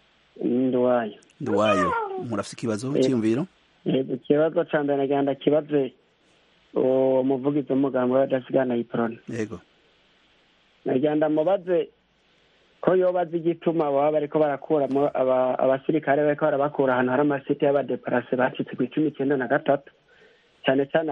nduwayo nduwayo murafite ikibazo cyiyumviro ikibazo ca mbere nagira ndakibaze uwo muvugizi w'umugambi w'abadasigana yiporona yego nagira ndamubaze ko yoba azi igituma baba bariko barakuramo abasirikare bariko barabakura ahantu hari amasite y'abadeparase bacitse ku icumi icyenda na gatatu cyane cyane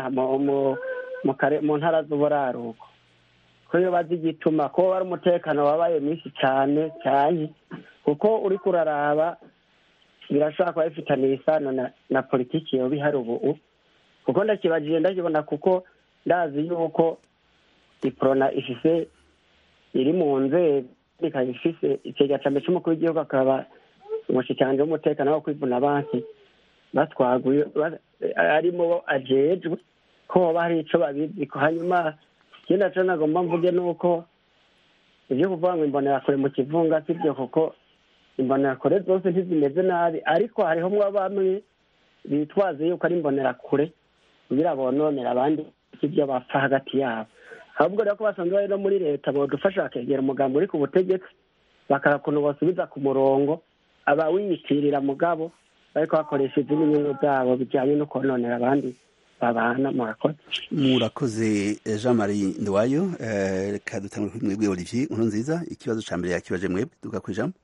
mu ntara z'uburaruko ko iyo bazi igituma ko ari umutekano wabaye mwinshi cyane cyane kuko uri kuraraba birashobora kuba bifitaniye isano na politiki yoba ihari ubu kuko ndakibajije ndakibona kuko ndazi yuko iporona ifise iri mu nzego ikaba ifise ikigega cya mbere cy'umukuru w'igihugu akaba umushikiranganji w'umutekano wo kwivuna banki batwaguye arimo ajejwe ko hoba hari ico babizi ko hanyuma ikindi naco nagomba mvuge ni uko ibyo kuvuga ngo imbonerakure mu kivunga si byo kuko imbonerakure zose ntizimeze nabi ariko hariho mwa bamwe bitwaze yuko ari imbonerakure kugira bononera abandi ibyo bapfa hagati yabo ahubwo rero ko basanzwe bari no muri leta bodufasha bakegera umugambi uri ku butegetsi bakara ukuntu basubiza ku murongo abawiyitirira mugabo bariko bakoresha izindi nyungu zabo bijyanye no kononera abandi babana murakoze murakoze jean marie nduwayo reka dutangure kuri mwebwe olivier nkuru nziza ikibazo ca mbere yakibaje mwebwe duka ku ijambo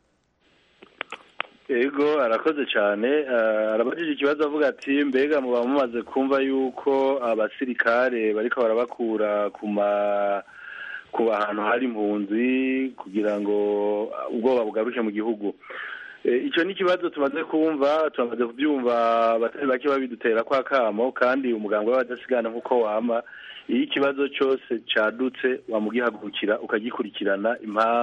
ego arakoze cyane arabajije ikibazo avuga ati mbega muba mumaze kumva yuko abasirikare bariko barabakura ku ma ku hantu hari impunzi kugira ngo ubwoba bugaruke mu gihugu icyo ni ikibazo tumaze kumva turamaze kubyumva abatari bake babidutera kwa kamo kandi umuganga w'abadasigana nk'uko wama iyo ikibazo cyose cyadutse wamugihagurukira ukagikurikirana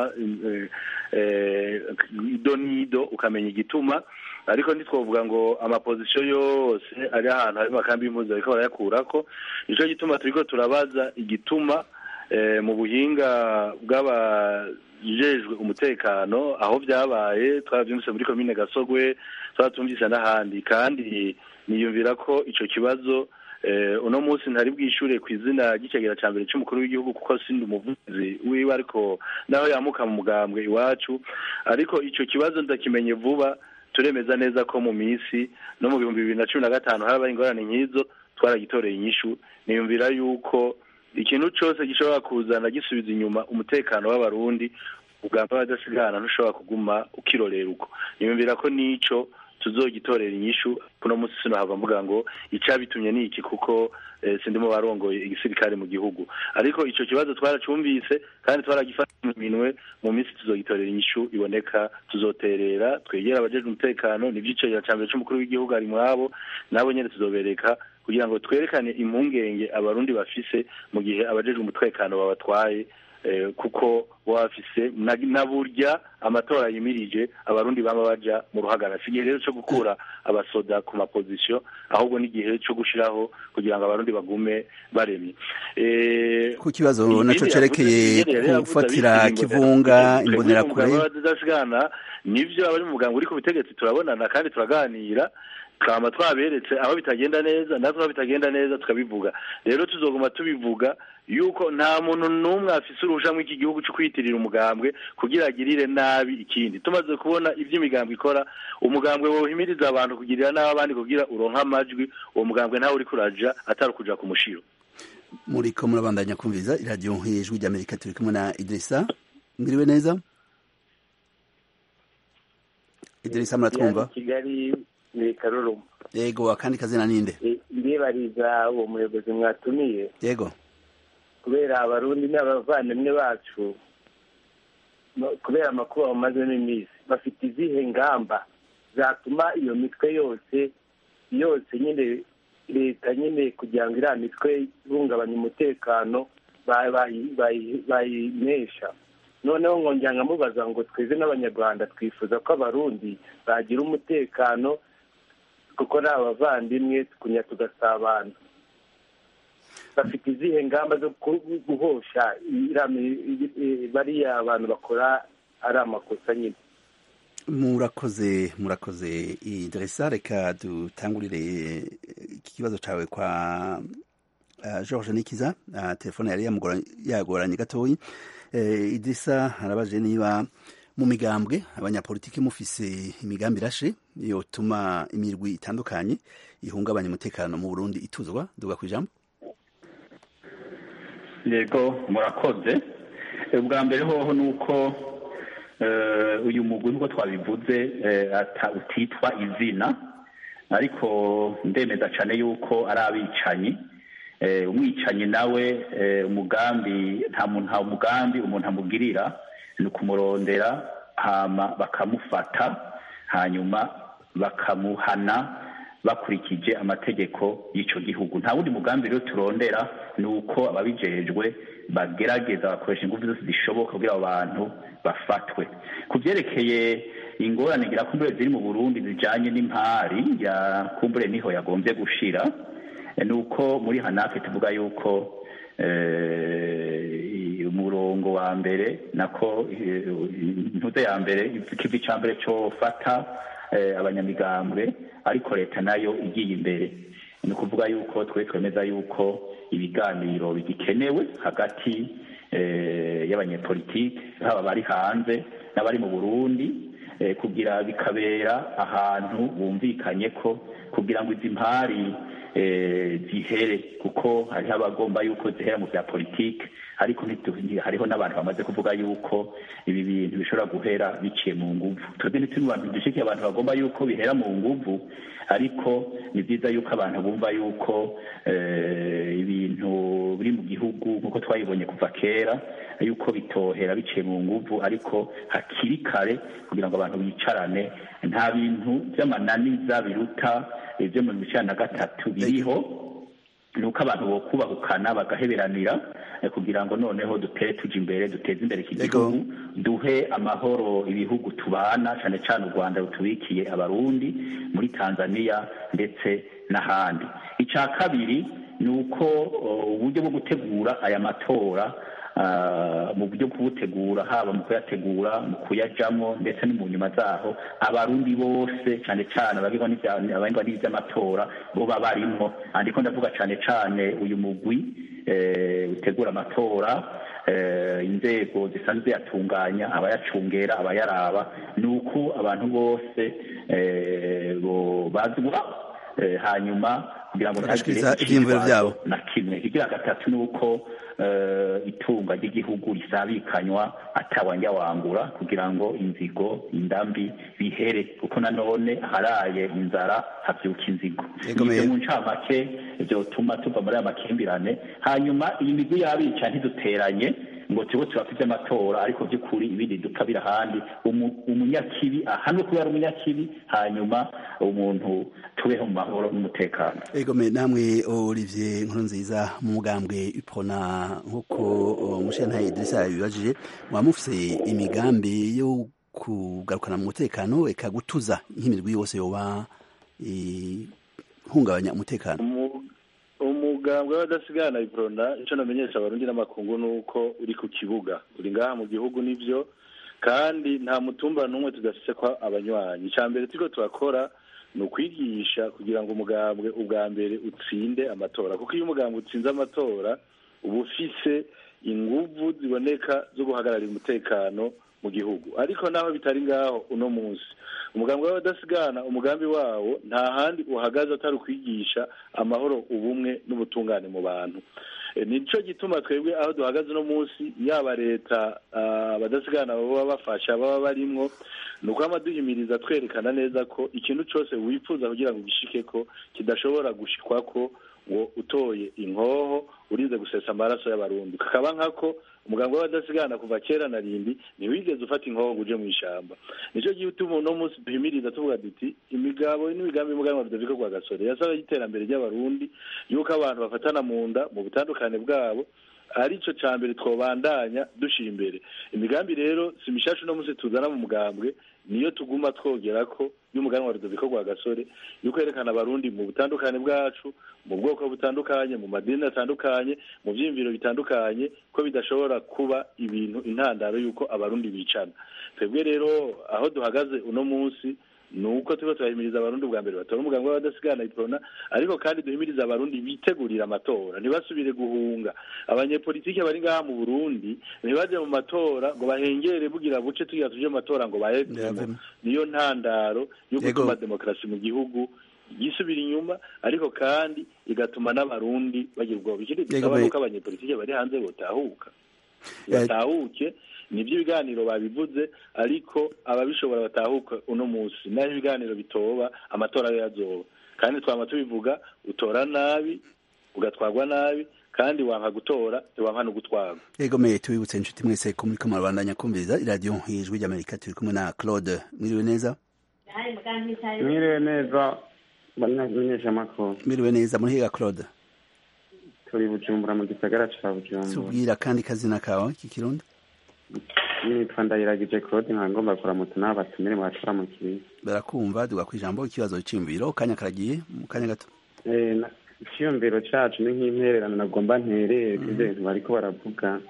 ido n'ido ukamenya igituma ariko ntitwavuga ngo amapozisiyo yose ari ahantu hari amakambi y'impunzi bariko barayakurako nicyo gituma turiko turabaza igituma mu buhinga bw'abajejwe umutekano aho byabaye twarabyumvise muri komine gasogwe twaratumvise n'ahandi kandi niyumvira ko icyo kibazo uno munsi ntari bwishure ku izina ry'ikigega cya mbere cy'umukuru w'igihugu kuko sindi umuvuzi wiwe ariko naho yamuka mu mugambwe iwacu ariko icyo kibazo ndakimenye vuba turemeza neza ko mu minsi no mu bihumbi bibiri na cumi na gatanu harabaye ingorane nk'izo twaragitoreye inyishu niyumvira yuko ikintu cyose gishobora kuzana gisubiza inyuma umutekano w'abarundi ubwamba badasigana ntushobora kuguma ukirorera uko niyumvira ko n'ico tuzogitorera inyishu kuno munsi sinohava mvuga ngo icabitumye ni iki kuko eh, sindimo barongoye igisirikare mu gihugu ariko ico kibazo twaracumvise kandi twaragifata mu minwe mu minsi tuzogitorera inyishu iboneka tuzoterera twegera abajejwe umutekano nivyo icegera ca mbere c'umukuru w'igihugu ari mwabo nabo nyene tuzobereka kugira ngo twerekane impungenge abarundi bafise mu gihe abajejwe umutekano babatwaye eh, kuko baba bafise na, na burya amatora yimirije abarundi bama baja mu ruhagara si igihe rero co gukura abasoda ku mapozisiyo ahubwo n'igihe co gushiraho kugira ngo abarundi bagume baremye eh, ku kibazo ibindi naco yavuze, cerekeye Nyerere yari yavuze gufatira abitira kivunga twebwe imbonerakure mu muganga w'abadasigana nivyo abari mu muganga uri ku butegetsi turabonana kandi turaganira twama twaberetse aho bitagenda neza natwe aho bitagenda neza tukabivuga rero tuzoguma tubivuga yuko nta muntu n'umwe afise uruhusha mw'iki gihugu co kwiyitirira umugambwe kugira agirire nabi ikindi tumaze kubona ivyo imigambwe ikora umugambwe wohimiriza abantu kugirira nabi abandi kugira uronke amajwi uwo mugambwe ntawe uriko uraja atari ukuja ku mushiro muriko murabandanya kumviriza iradiyo ijwi ry'amerika turi kumwe na idirisa mwiriwe neza idirisa muratwumva kigali ni karuruma yego akandi kazina ninde ndibariza uwo muyobozi mwatumiye yego kubera abarundi n'abavandimwe bacu no- kubera amakuba bamazemo iminsi bafite izihe ngamba zatuma iyo mitwe yose yose nyine leta nyine kugira ngo iriya mitwe ihungabanya umutekano ba- bayi- bayi- bayinesha noneho nkongera nkamubaza ngo tweze n'abanyarwanda twifuza ko abarundi bagira umutekano kuko ni abavandimwe tukunya tugasabana bafite izihe ngamba zo ku- guhosha iriya mi- i- bariya abantu bakora ari amakosa nyine murakoze murakoze idirisa reka dutangurire iki kibazo cawe kwa uh, george nikiza uh, telefone yari yamugora- yagoranye gatoyi uh, idirisa arabaje niba mu migambwe abanyapolitiki mufise imigambi irashe yotuma imirwi itandukanye ihungabanya umutekano mu burundi ituzwa duga ku ijambo yego murakoze ubwa mbere hoho ni uko eh, uyu mugwi nk'uko twabivuze eh, ata- utitwa izina ariko ndemeza cyane yuko ari abicanyi Eh, umwicanyi nawe eh, umugambi nta muntu nta mugambi umuntu amugirira ni ukumurondera hama bakamufata hanyuma bakamuhana bakurikije amategeko y'icyo gihugu nta wundi mugambi rero turondera ni uko ababijejwe bagerageza bakoresha ingufu zose zishoboka kugira abo bantu bafatwe ku byerekeye ingorane ngira kumbure ziri mu burundi zijanye n'impari ya kumbure niho yagombye gushira eh, ni uko muri hanake tuvuga yuko eh, umurongo wa mbere nako eh, intuze ya mbere ikivi ca mbere cofata eh, abanyamigambwe ariko leta nayo igiye imbere ni ukuvuga yuko twe twemeza yuko ibiganiro bigikenewe hagati eh, y'abanyepolitike haba bari hanze n'abari mu burundi eh, kugira bikabera ahantu bumvikanye ko kugira ngo izi mpari eh, zihere kuko hariho abagomba yuko zihera mu bya politike ariko ntitu- hariho n'abantu bamaze kuvuga yuko ibi bintu bishobora guhera biciye mu nguvu twebwe ntituri mu bantu dushikiye abantu bagomba yuko bihera mu nguvu ariko ni byiza yuko abantu bumva yuko eh, ibintu biri mu gihugu nk'uko twabibonye kuva kera yuko bitohera biciye mu nguvu ariko hakiri kare kugira ngo abantu bicarane nta bintu by'amananiza biruta ibyo mu bicana na gatatu biriho ni uko abantu bokubahukana bagaheberanira eh, kugira ngo noneho dutere tuja imbere duteze imbere iki gihugu duhe amahoro ibihugu tubana cyane cyane u rwanda rutubikiye abarundi muri tanzania ndetse n'ahandi icya kabiri ni uko uh, uburyo bwo gutegura aya matora ah, mu buryo bwo kubutegura haba mu kuyategura mu kuyajamo ndetse no mu nyuma zaho abarundi bose cyane cyane abagirwa n'ibya- abagirwa n'iby'amatora bo baba barimwo andiko ndavuga cyane cyane uyu mugwi eh, utegura amatora inzego zisanzwe ziyatunganya abayacungera abayaraba ni uko abantu bose bazwa hanyuma kugira ngo bagashikiriza ivyiyumviro vyabo na kimwe ikigira gatatu ni uko itunga ry'igihugu risabikanywa atawanja wangura kugira ngo inzigo indambi bihere kuko nanone haraye inzara havyuka inzigo ivyo mu ncamake vyotuma tuva muri aya makimbirane hanyuma iyi migwi y'abica ntiduteranye ngo turiho turafite amatora ariko by'ukuri ibindi dukabira ahandi umunyakibi ahanwe kubera umunyakibi hanyuma umuntu tubeho mu mahoro n'umutekano egome namwe olivier nkuru nziza mu mugambwe ipona nk'uko umushinga idirisa yabibajije muba mufise imigambi yo kugarukana mu mutekano eka gutuza nk'imirwi yose yoba ihungabanya umutekano umugambwe w'abadasigana iprona icyo namenyesha abarundi n'amakungu ni uko uri ku kibuga uri ngaha mu gihugu nibyo kandi nta mutumba n'umwe tudafise ko abanywanyi icya mbere turiko turakora ni ukwigisha kugira ngo umugambwe ubwa mbere utsinde amatora kuko iyo umugambwe utsinze amatora uba ufise inguvu ziboneka zo guhagararira umutekano mu gihugu ariko naho bitari ngaho uno munsi umugambi w'abadasigana umugambi wawo nta handi uhagaze atari ukwigisha amahoro ubumwe n'ubutungane mu bantu nicyo gituma twebwe aho duhagaze uno munsi yaba leta abadasigana baba bafasha baba barimwo ni uko duhimiriza twerekana neza ko ikintu cyose wifuza kugira ngo gishike ko kidashobora gushikwa ko ngo utoye inkoho urinze gusesa amaraso y'abarundi kakaba nkako umuganga w'abadasigana kuva kera na rindi ntiwigeze ufata inkoho ngo uje mu ishyamba nicyo gituma uno munsi duhimiriza tuvuga duti imigabo n'imigambi y'umuganwa rudavika kwa gasore yasaba y'iterambere ry'abarundi yuko abantu bafatana mu nda mu butandukane bwabo aricyo cya mbere twobandanya dushyira imbere imigambi rero si mishasha uno munsi tuzana mu mugambwe niyo tuguma twogera ko y'umuganwa rudoviko rwa gasore yuko yerekana abarundi mu butandukane bwacu mu bwoko butandukanye mu madini atandukanye mu byiyumviro bitandukanye ko bidashobora kuba ibintu intandaro y'uko abarundi bicana twebwe rero aho duhagaze uno munsi ni uko tuba turahimiriza abarundi ubwa mbere batora umuganga w'abadasigana iprona ariko kandi duhimiriza abarundi bitegurira amatora ntibasubire guhunga abanyepolitike bari ngaha mu burundi ntibaje mu matora ngo bahengere bugira buce tugira tuje mu matora ngo bahevemo niyo ntandaro yo gutuma demokarasi mu gihugu gisubira inyuma ariko kandi igatuma n'abarundi bagira ubwoba ikindi dusaba nuko abanyepolitike bari hanze botahuka batahuke nibyo ibiganiro babivuze ariko ababishobora batahuka uno munsi naho ibiganiro bitoba amatora ayo yazoba kandi twaba tubivuga utora nabi ugatwarwa nabi kandi wanka gutora ntiwanka no gutwarwa yego me tubibutse inshuti mwese ko muri kamara bandanya kumviriza iradiyo ijwi ry'amerika turi kumwe na claude mwiriwe neza mwiriwe neza bamenyesha amakuru mwiriwe neza muri higa claude turi bujumbura mu gisagara ca bujumbura tubwira kandi kazina kawe k'ikirundi nitwa ndayiragije claude nkaba ngomba kuramutsa n'abo batumire mu bacura mu kiriya barakumva duga ku ijambo ikibazo c'imviro kanya karagiye mu kanya gato icyiyumviro cacu ni nk'intererano nagomba nterere kuri ibyo bintu bariko baravuga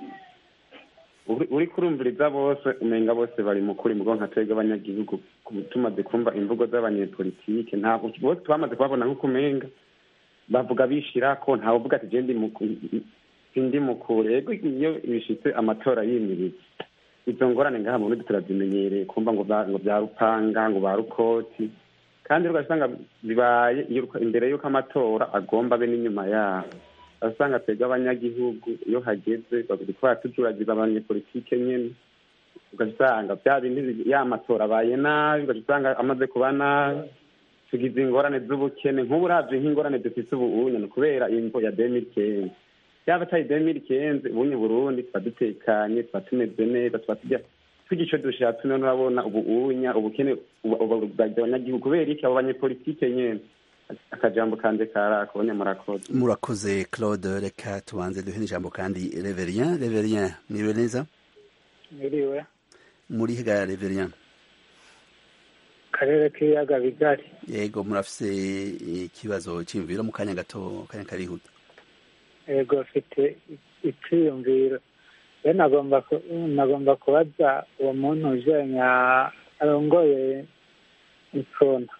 uri kurumviriza bose umenga bose bari mu kuri mugo nka twebwe abanyagihugu tumaze kumva imvugo z'abanyepolitike ntabwo bose twamaze kubabona nk'uko umenga bavuga bishira ko ntawe uvuga ati je ndi mukure ego iyo bishitse amatora yimiriza izo ngorane ngaha mu burundi turazimenyereye kumva ngo ngo bya rupanga ngo ba rukoti kandi ugasanga bibaye imbere y'uko amatora agomba abe n'inyuma yaho urasanga twebwe abanyagihugu iyo hageze babikora tujuragiza abanyepolitike nyene ugasanga bya bindi ya matora abaye nabi ugasanga amaze kuba nabi tugize ingorane z'ubukene nk'ubu uravye nk'ingorane dufise ubu ni kubera imvo ya demiri kenzi yaba atari demiri kenzi ubunye burundi tuba dutekanye tuba tumeze neza tuba turya turya ico dushatse none urabona ubu unya ubukene bwajya abanyagihugu kubera iki abo banyepolitike nyene akajambo kanje karako bone murakoze murakoze claude reka tubanze duhe n'ijambo kandi reverien reverien mwiriwe neza mwiriwe muri higa reverien karere k'ibiyaga bigari yego murafise ikibazo cy'imviro mu kanya gato kanya karihuta yego mfite icyiyumviro rero nagomba nagomba kubaza uwo muntu ujenya arongoye ifona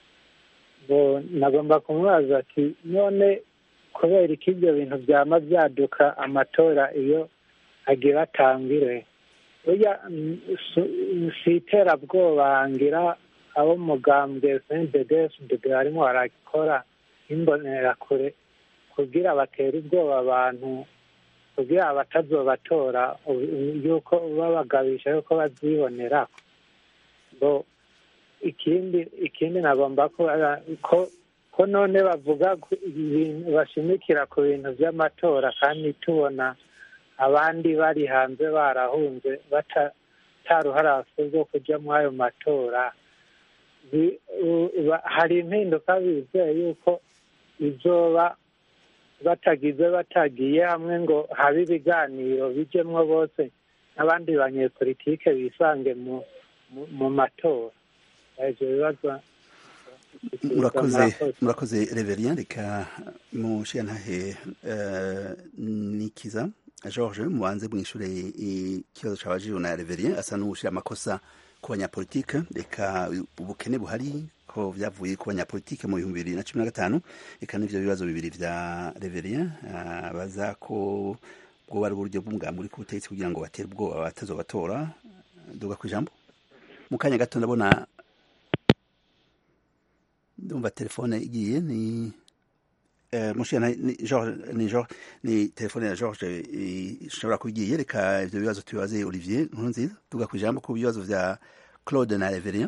nagomba kumubaza ati none kubera ko ibyo bintu byama byaduka amatora iyo agira atangire burya mm, su- si iterabwoba ngira abo mugambwe cnddsdd barimo barakora imbonerakure kugira batere ubwoba abantu kugira batazobatora u- yuko babagabisha yuko bazibonera bo ikindi ikindi nagomba kubaza ko ko none bavuga ku ibintu bashimikira ku bintu by'amatora kandi tubona abandi bari hanze barahunze bata- ataruhara bafite rwo kujya muri ayo matora Bi- u- ba- hari impinduka bizeye yuko izoba batagize batagiye hamwe ngo habe ibiganiro bijyemwo bose n'abandi banyepolitike bisange mu mu- mu matora ibyo bibazo murakoze murakoze reverien reka mushiyantahe nikiza george mubanze mwishure ikibazo cabajijwe na reverien asa n'uwushira amakosa ku banyapolitike reka ubukene buhari ko vyavuye ku banyapolitike mu bihumbi bibiri na cumi na gatanu reka n'ivyo bibazo bibiri vya reverien baza ko bwoba ari uburyo bw'umugambi uri ku butegetsi kugira ngo batere ubwoba abatazobatora duga ku ijambo mu kanya gato ndabona ndumva telefone igiye ni eh, mushira ni George ni George ni telefone ya George ishobora kuba igiye reka ivyo bibazo tubibaze Olivier Nkurunziza tuga ku ijambo ku bibazo vya Claude na Reverien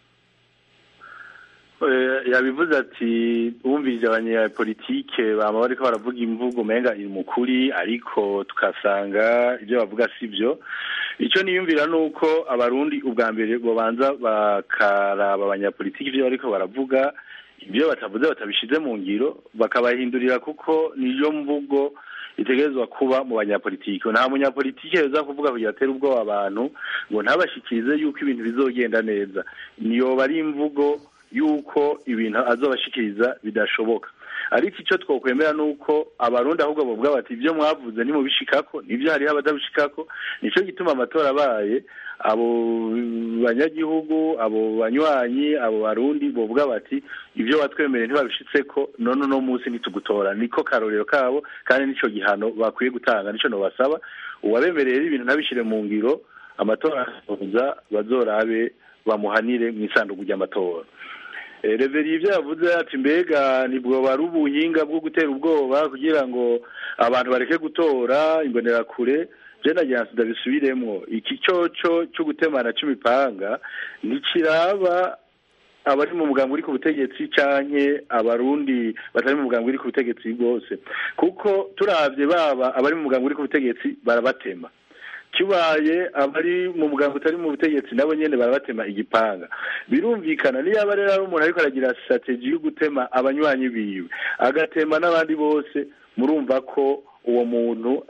Eh, yabivuze ati wumvirije abanyapolitike bama bariko baravuga imvugo umenga iri mu kuri ariko tukasanga ibyo bavuga si byo icyo niyumvira ni uko abarundi ubwa mbere babanza bakaraba abanyapolitiki ibyo bariko baravuga ibyo batavuze batabishize mu ngiro bakabahindurira kuko niyo mvugo itegerezwa kuba mu banyapolitiki nta munyapolitiki yoza kuvuga kugira atere ubwoba abantu ngo ntabashikirize yuko ibintu bizogenda neza niyoba ari imvugo yuko ibintu azobashikiriza bidashoboka ariko icyo twokwemera ni uko abarundi ahubwo bavuga bati ibyo mwavuze nimubishikako nibyo hariho abadabishikako nicyo gituma amatora abaye abo banyagihugu abo banywanyi abo barundi bavuga bati ibyo watwemereye ntibabishitseko none uno munsi ntitugutora niko karorero kabo kandi nico gihano bakwiye gutanga nico nobasaba uwabemereye ibintu ntabishire mu ngiro amatora azoza bazorabe bamuhanire mu isanduku ry'amatora reveri ibyo yavuze ati mbega nibwo bari ubuhinga bwo gutera ubwoba kugira ngo abantu bareke gutora imbonerakure jena nagira ndabisubiremwo iki cyoco cyo gutemana c'imipanga ntikiraba abari mu mugambi uri ku butegetsi canke abarundi batari mu mugambi uri ku butegetsi bwose kuko turavye baba abari mu mugambi uri ku butegetsi barabatema kibaye abari mu mugambi utari mu butegetsi nabo nyene barabatema igipanga birumvikana niyo aba rero ari umuntu ariko aragira strategy yo gutema abanywanyi biwe agatema n'abandi bose murumva ko uwo muntu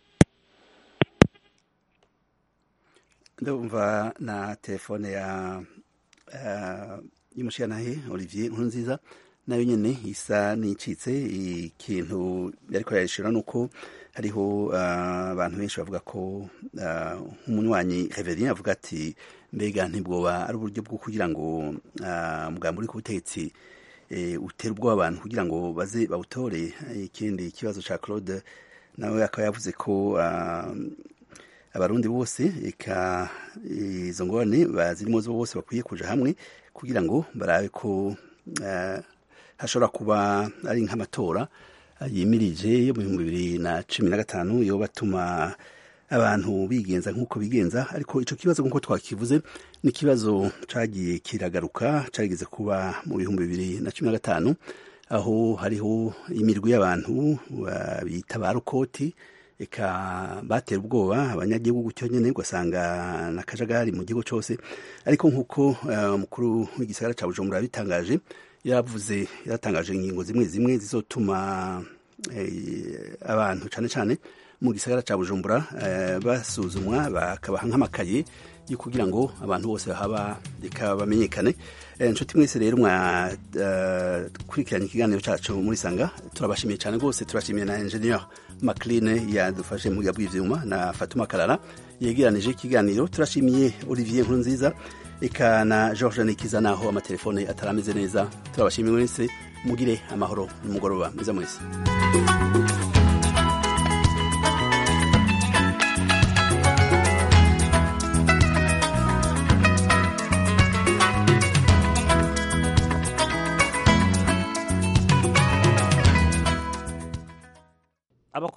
ndumva na telefone ya uh, y'umushyiranahe olivier nkurunziza nayo nyene isa n'icitse ikintu yariko yayishura nuko hariho abantu benshi bavuga ko nk'umunywanyi reverien avuga ati mbega ntibwoba ari uburyo bwo kugira ngo umugambi uri ku butegetsi utera ubwoba abantu kugira ngo baze bawutore ikindi kibazo cya claude nawe akaba yavuze ko abarundi bose eka izo ngorane bazirimo zo bose bakwiye kuja hamwe kugira ngo barabe ko hashobora kuba ari nk'amatora yimirije yo mu bihumbi bibiri na cumi na gatanu yo batuma abantu bigenza nk'uko bigenza ariko ico kibazo nk'uko twakivuze ni ikibazo cagiye kiragaruka cageze kuba mu bihumbi bibiri na cumi na gatanu aho hariho imirwi y'abantu bita ba rukoti eka batera ubwoba abanyagihugu cyo nyene ugasanga na kajagari mu gihugu cose ariko nk'uko umukuru uh, w'igisagara ca bujumbura yabitangaje yavuze yaratangaje ingingo zimwe zimwe zizotuma eh, abantu cane cane mu gisagara ca bujumbura eh, basuzumwa bakabaha nk'amakaye yo kugira ngo abantu bose bahaba reka bamenyekane inshuti mwese rero mwakurikiranye ikiganiro cyacu muri sanga turabashimiye cyane rwose turashimiye na engineer macline yadufashe mu bw'ivyuma na fatuma karara yegeranije ikiganiro turashimiye olivier nkurunziza eka na george nikiza naho amatelefone atarameze neza turabashimiye mwese mugire amahoro nimugoroba mwiza mwese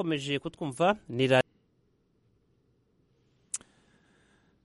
mukomeje kutwumva ni